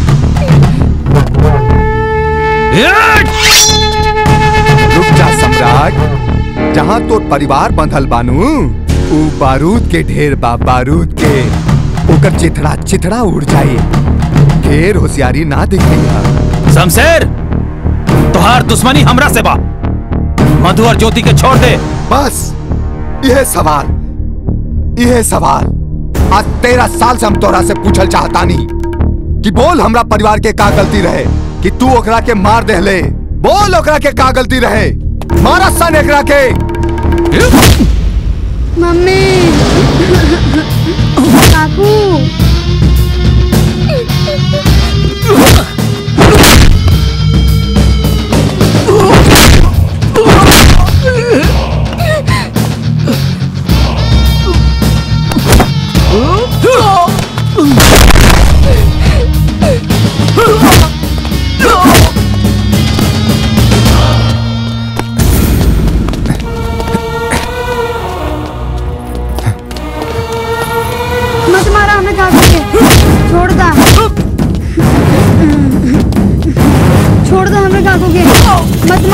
रुक जा सम्राट जहाँ तोर परिवार बंधल बानू ऊ बारूद के ढेर बा बारूद के ओकर चिथड़ा चिथड़ा उड़ जाई ढेर होशियारी ना दिखिया शमशेर तुहार दुश्मनी हमरा से बा मधु और ज्योति के छोड़ दे बस यह सवाल यह सवाल आज तेरह साल से हम तोरा से पूछल चाहता नहीं कि बोल हमरा परिवार के का गलती रहे कि तू ओकरा के मार देहले बोल ओकरा के का गलती रहे मारा सन एकरा के मम्मी काकू छोड़ दा छोड़ दो हमें काकू के मत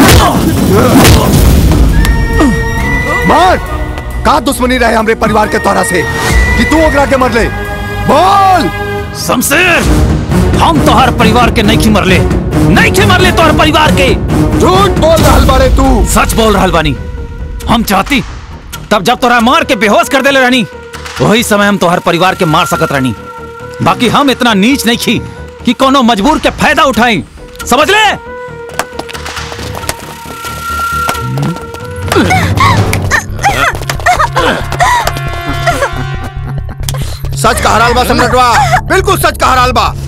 मार मार का दुश्मनी रहे हमरे परिवार के तोरा से कि तू ओकरा के मर ले बोल शमशेर हम तोहर परिवार के नहीं मरले नहीं मरले तोहर परिवार के झूठ बोल रहल बारे तू सच बोल रहल बानी हम चाहती तब जब तोरा मार के बेहोश कर देले रहनी वही समय हम तोहर परिवार के मार सकत रहनी बाकी हम इतना नीच नहीं खी कि कोनो मजबूर के फायदा उठाई समझ ले सच कह रहा बा सम्राटवा बिल्कुल सच कह रहा बा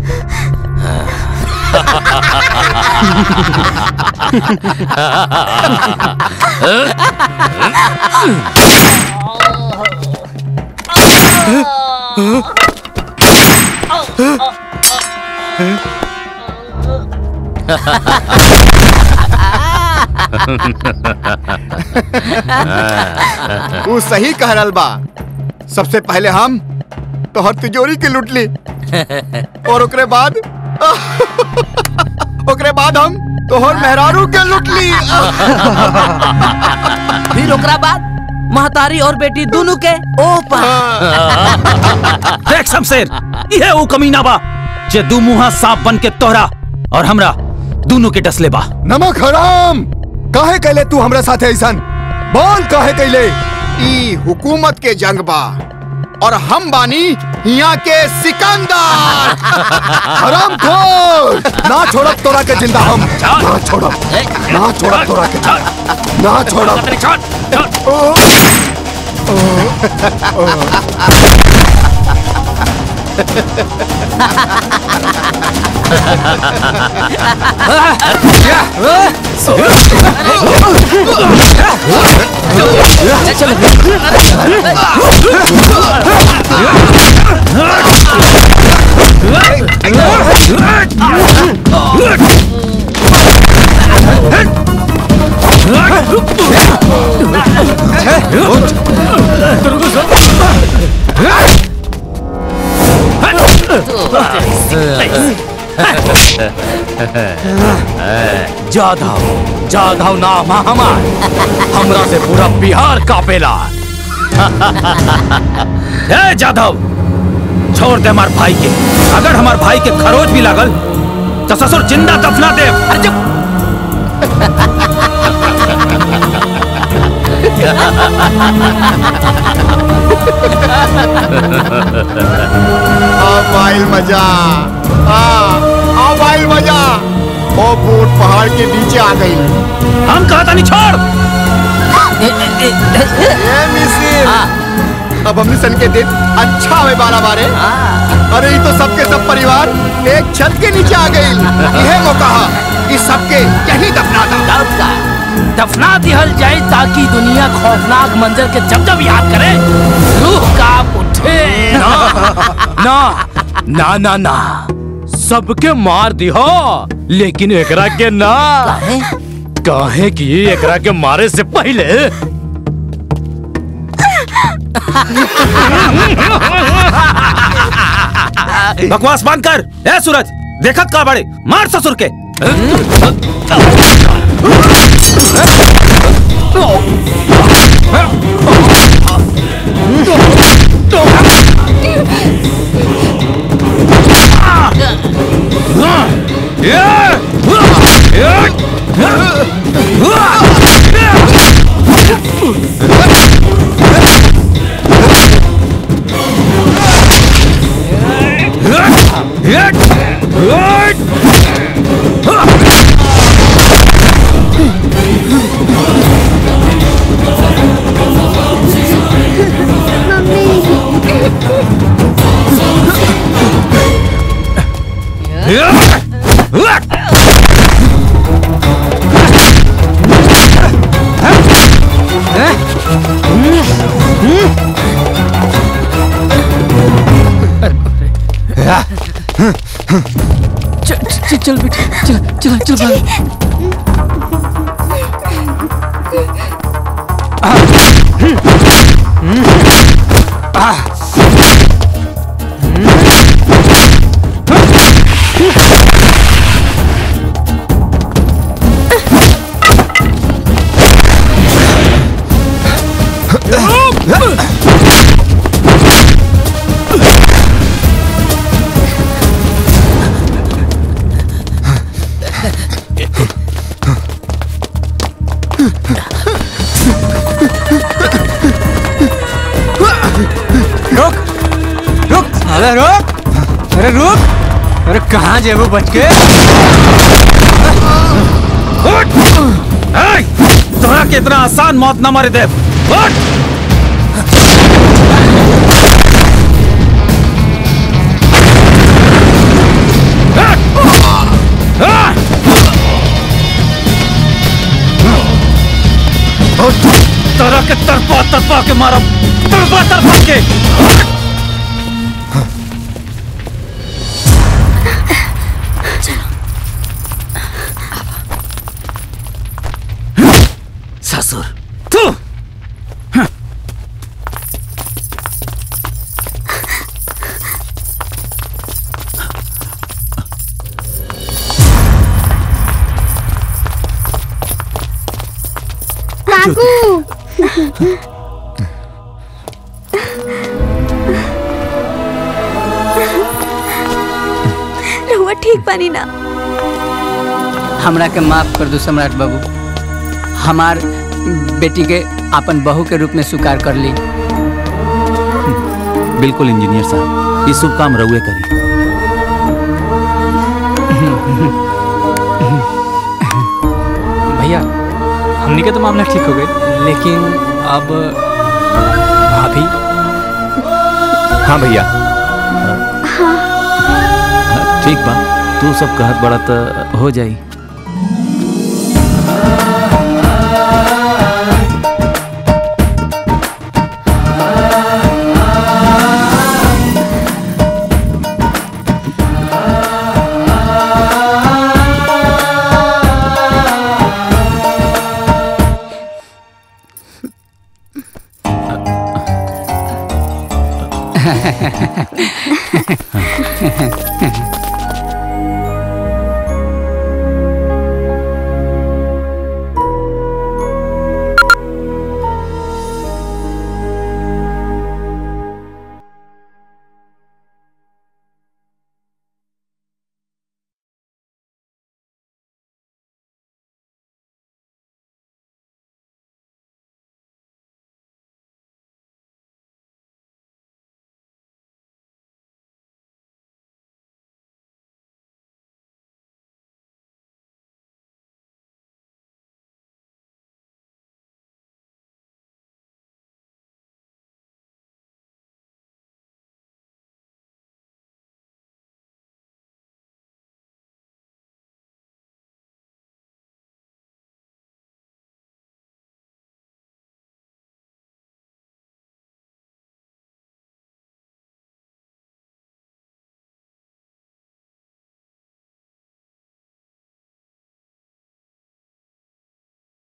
वो सही कह रहा बा सबसे पहले हम तोहर तिजोरी के लूट ली और ओकरे बाद ओकरे बाद हम तोहर मेहरारू के लूट ली फिर ओकरा बाद महतारी और बेटी दोनों के ओ देख शमशेर ये वो कमीना बा जे दू मुहा सांप बन के तोहरा और हमरा दोनों के डसले बा नमक हराम काहे कैले तू हमरा साथे ऐसन बोल काहे कैले ई हुकूमत के जंग बा और हम बानी यहाँ के सिकंदर हराम खोर ना छोड़ब तोरा के जिंदा हम ना छोड़ब ना छोड़ब तोरा के ना छोड़ब जाधव जाधव नाम है हमार हमरा से पूरा बिहार कापेला ए जाधव छोड़ दे हमार भाई के अगर हमार भाई के खरोच भी लागल तो ससुर जिंदा दफना दे अरे चुप अब आइल मजा हाँ अब आइल मजा ओ बोट पहाड़ के नीचे आ गई हम कहा था नहीं छोड़ ए मिसिर अब हमने सन के दिन अच्छा हुए बारह बारे अरे ये तो सबके सब परिवार एक छत के नीचे आ गई यह मौका है इस सबके यही दफना था दफना दिहल जाए ताकि दुनिया खौफनाक मंजर के जब जब याद करे रूह कांप उठे ना ना ना ना सबके मार दिहो लेकिन एकरा के ना काहे कि एकरा के मारे से पहले बकवास बंद कर ए सूरज देखत का बड़े मार ससुर के चल चल चल बेटा चल चल चल भाग अरे रुक अरे रुक अरे कहाँ जेबू बच के उठ! ऐ! तोरा के इतना आसान मौत न मारे देव उठ! तोरा के तरफा तरफा के मारब तरफा तरफा के ससुर तू काकू रहुआ ठीक बानी ना हमरा के माफ कर दो सम्राट बाबू हमार बेटी के अपन बहू के रूप में स्वीकार कर ली बिल्कुल इंजीनियर साहब ये शुभ काम रहुए करी भैया हमने का तो मामला ठीक हो गए लेकिन अब भाभी हाँ भैया ठीक बा तू सब कहत बड़ा तो हो जाई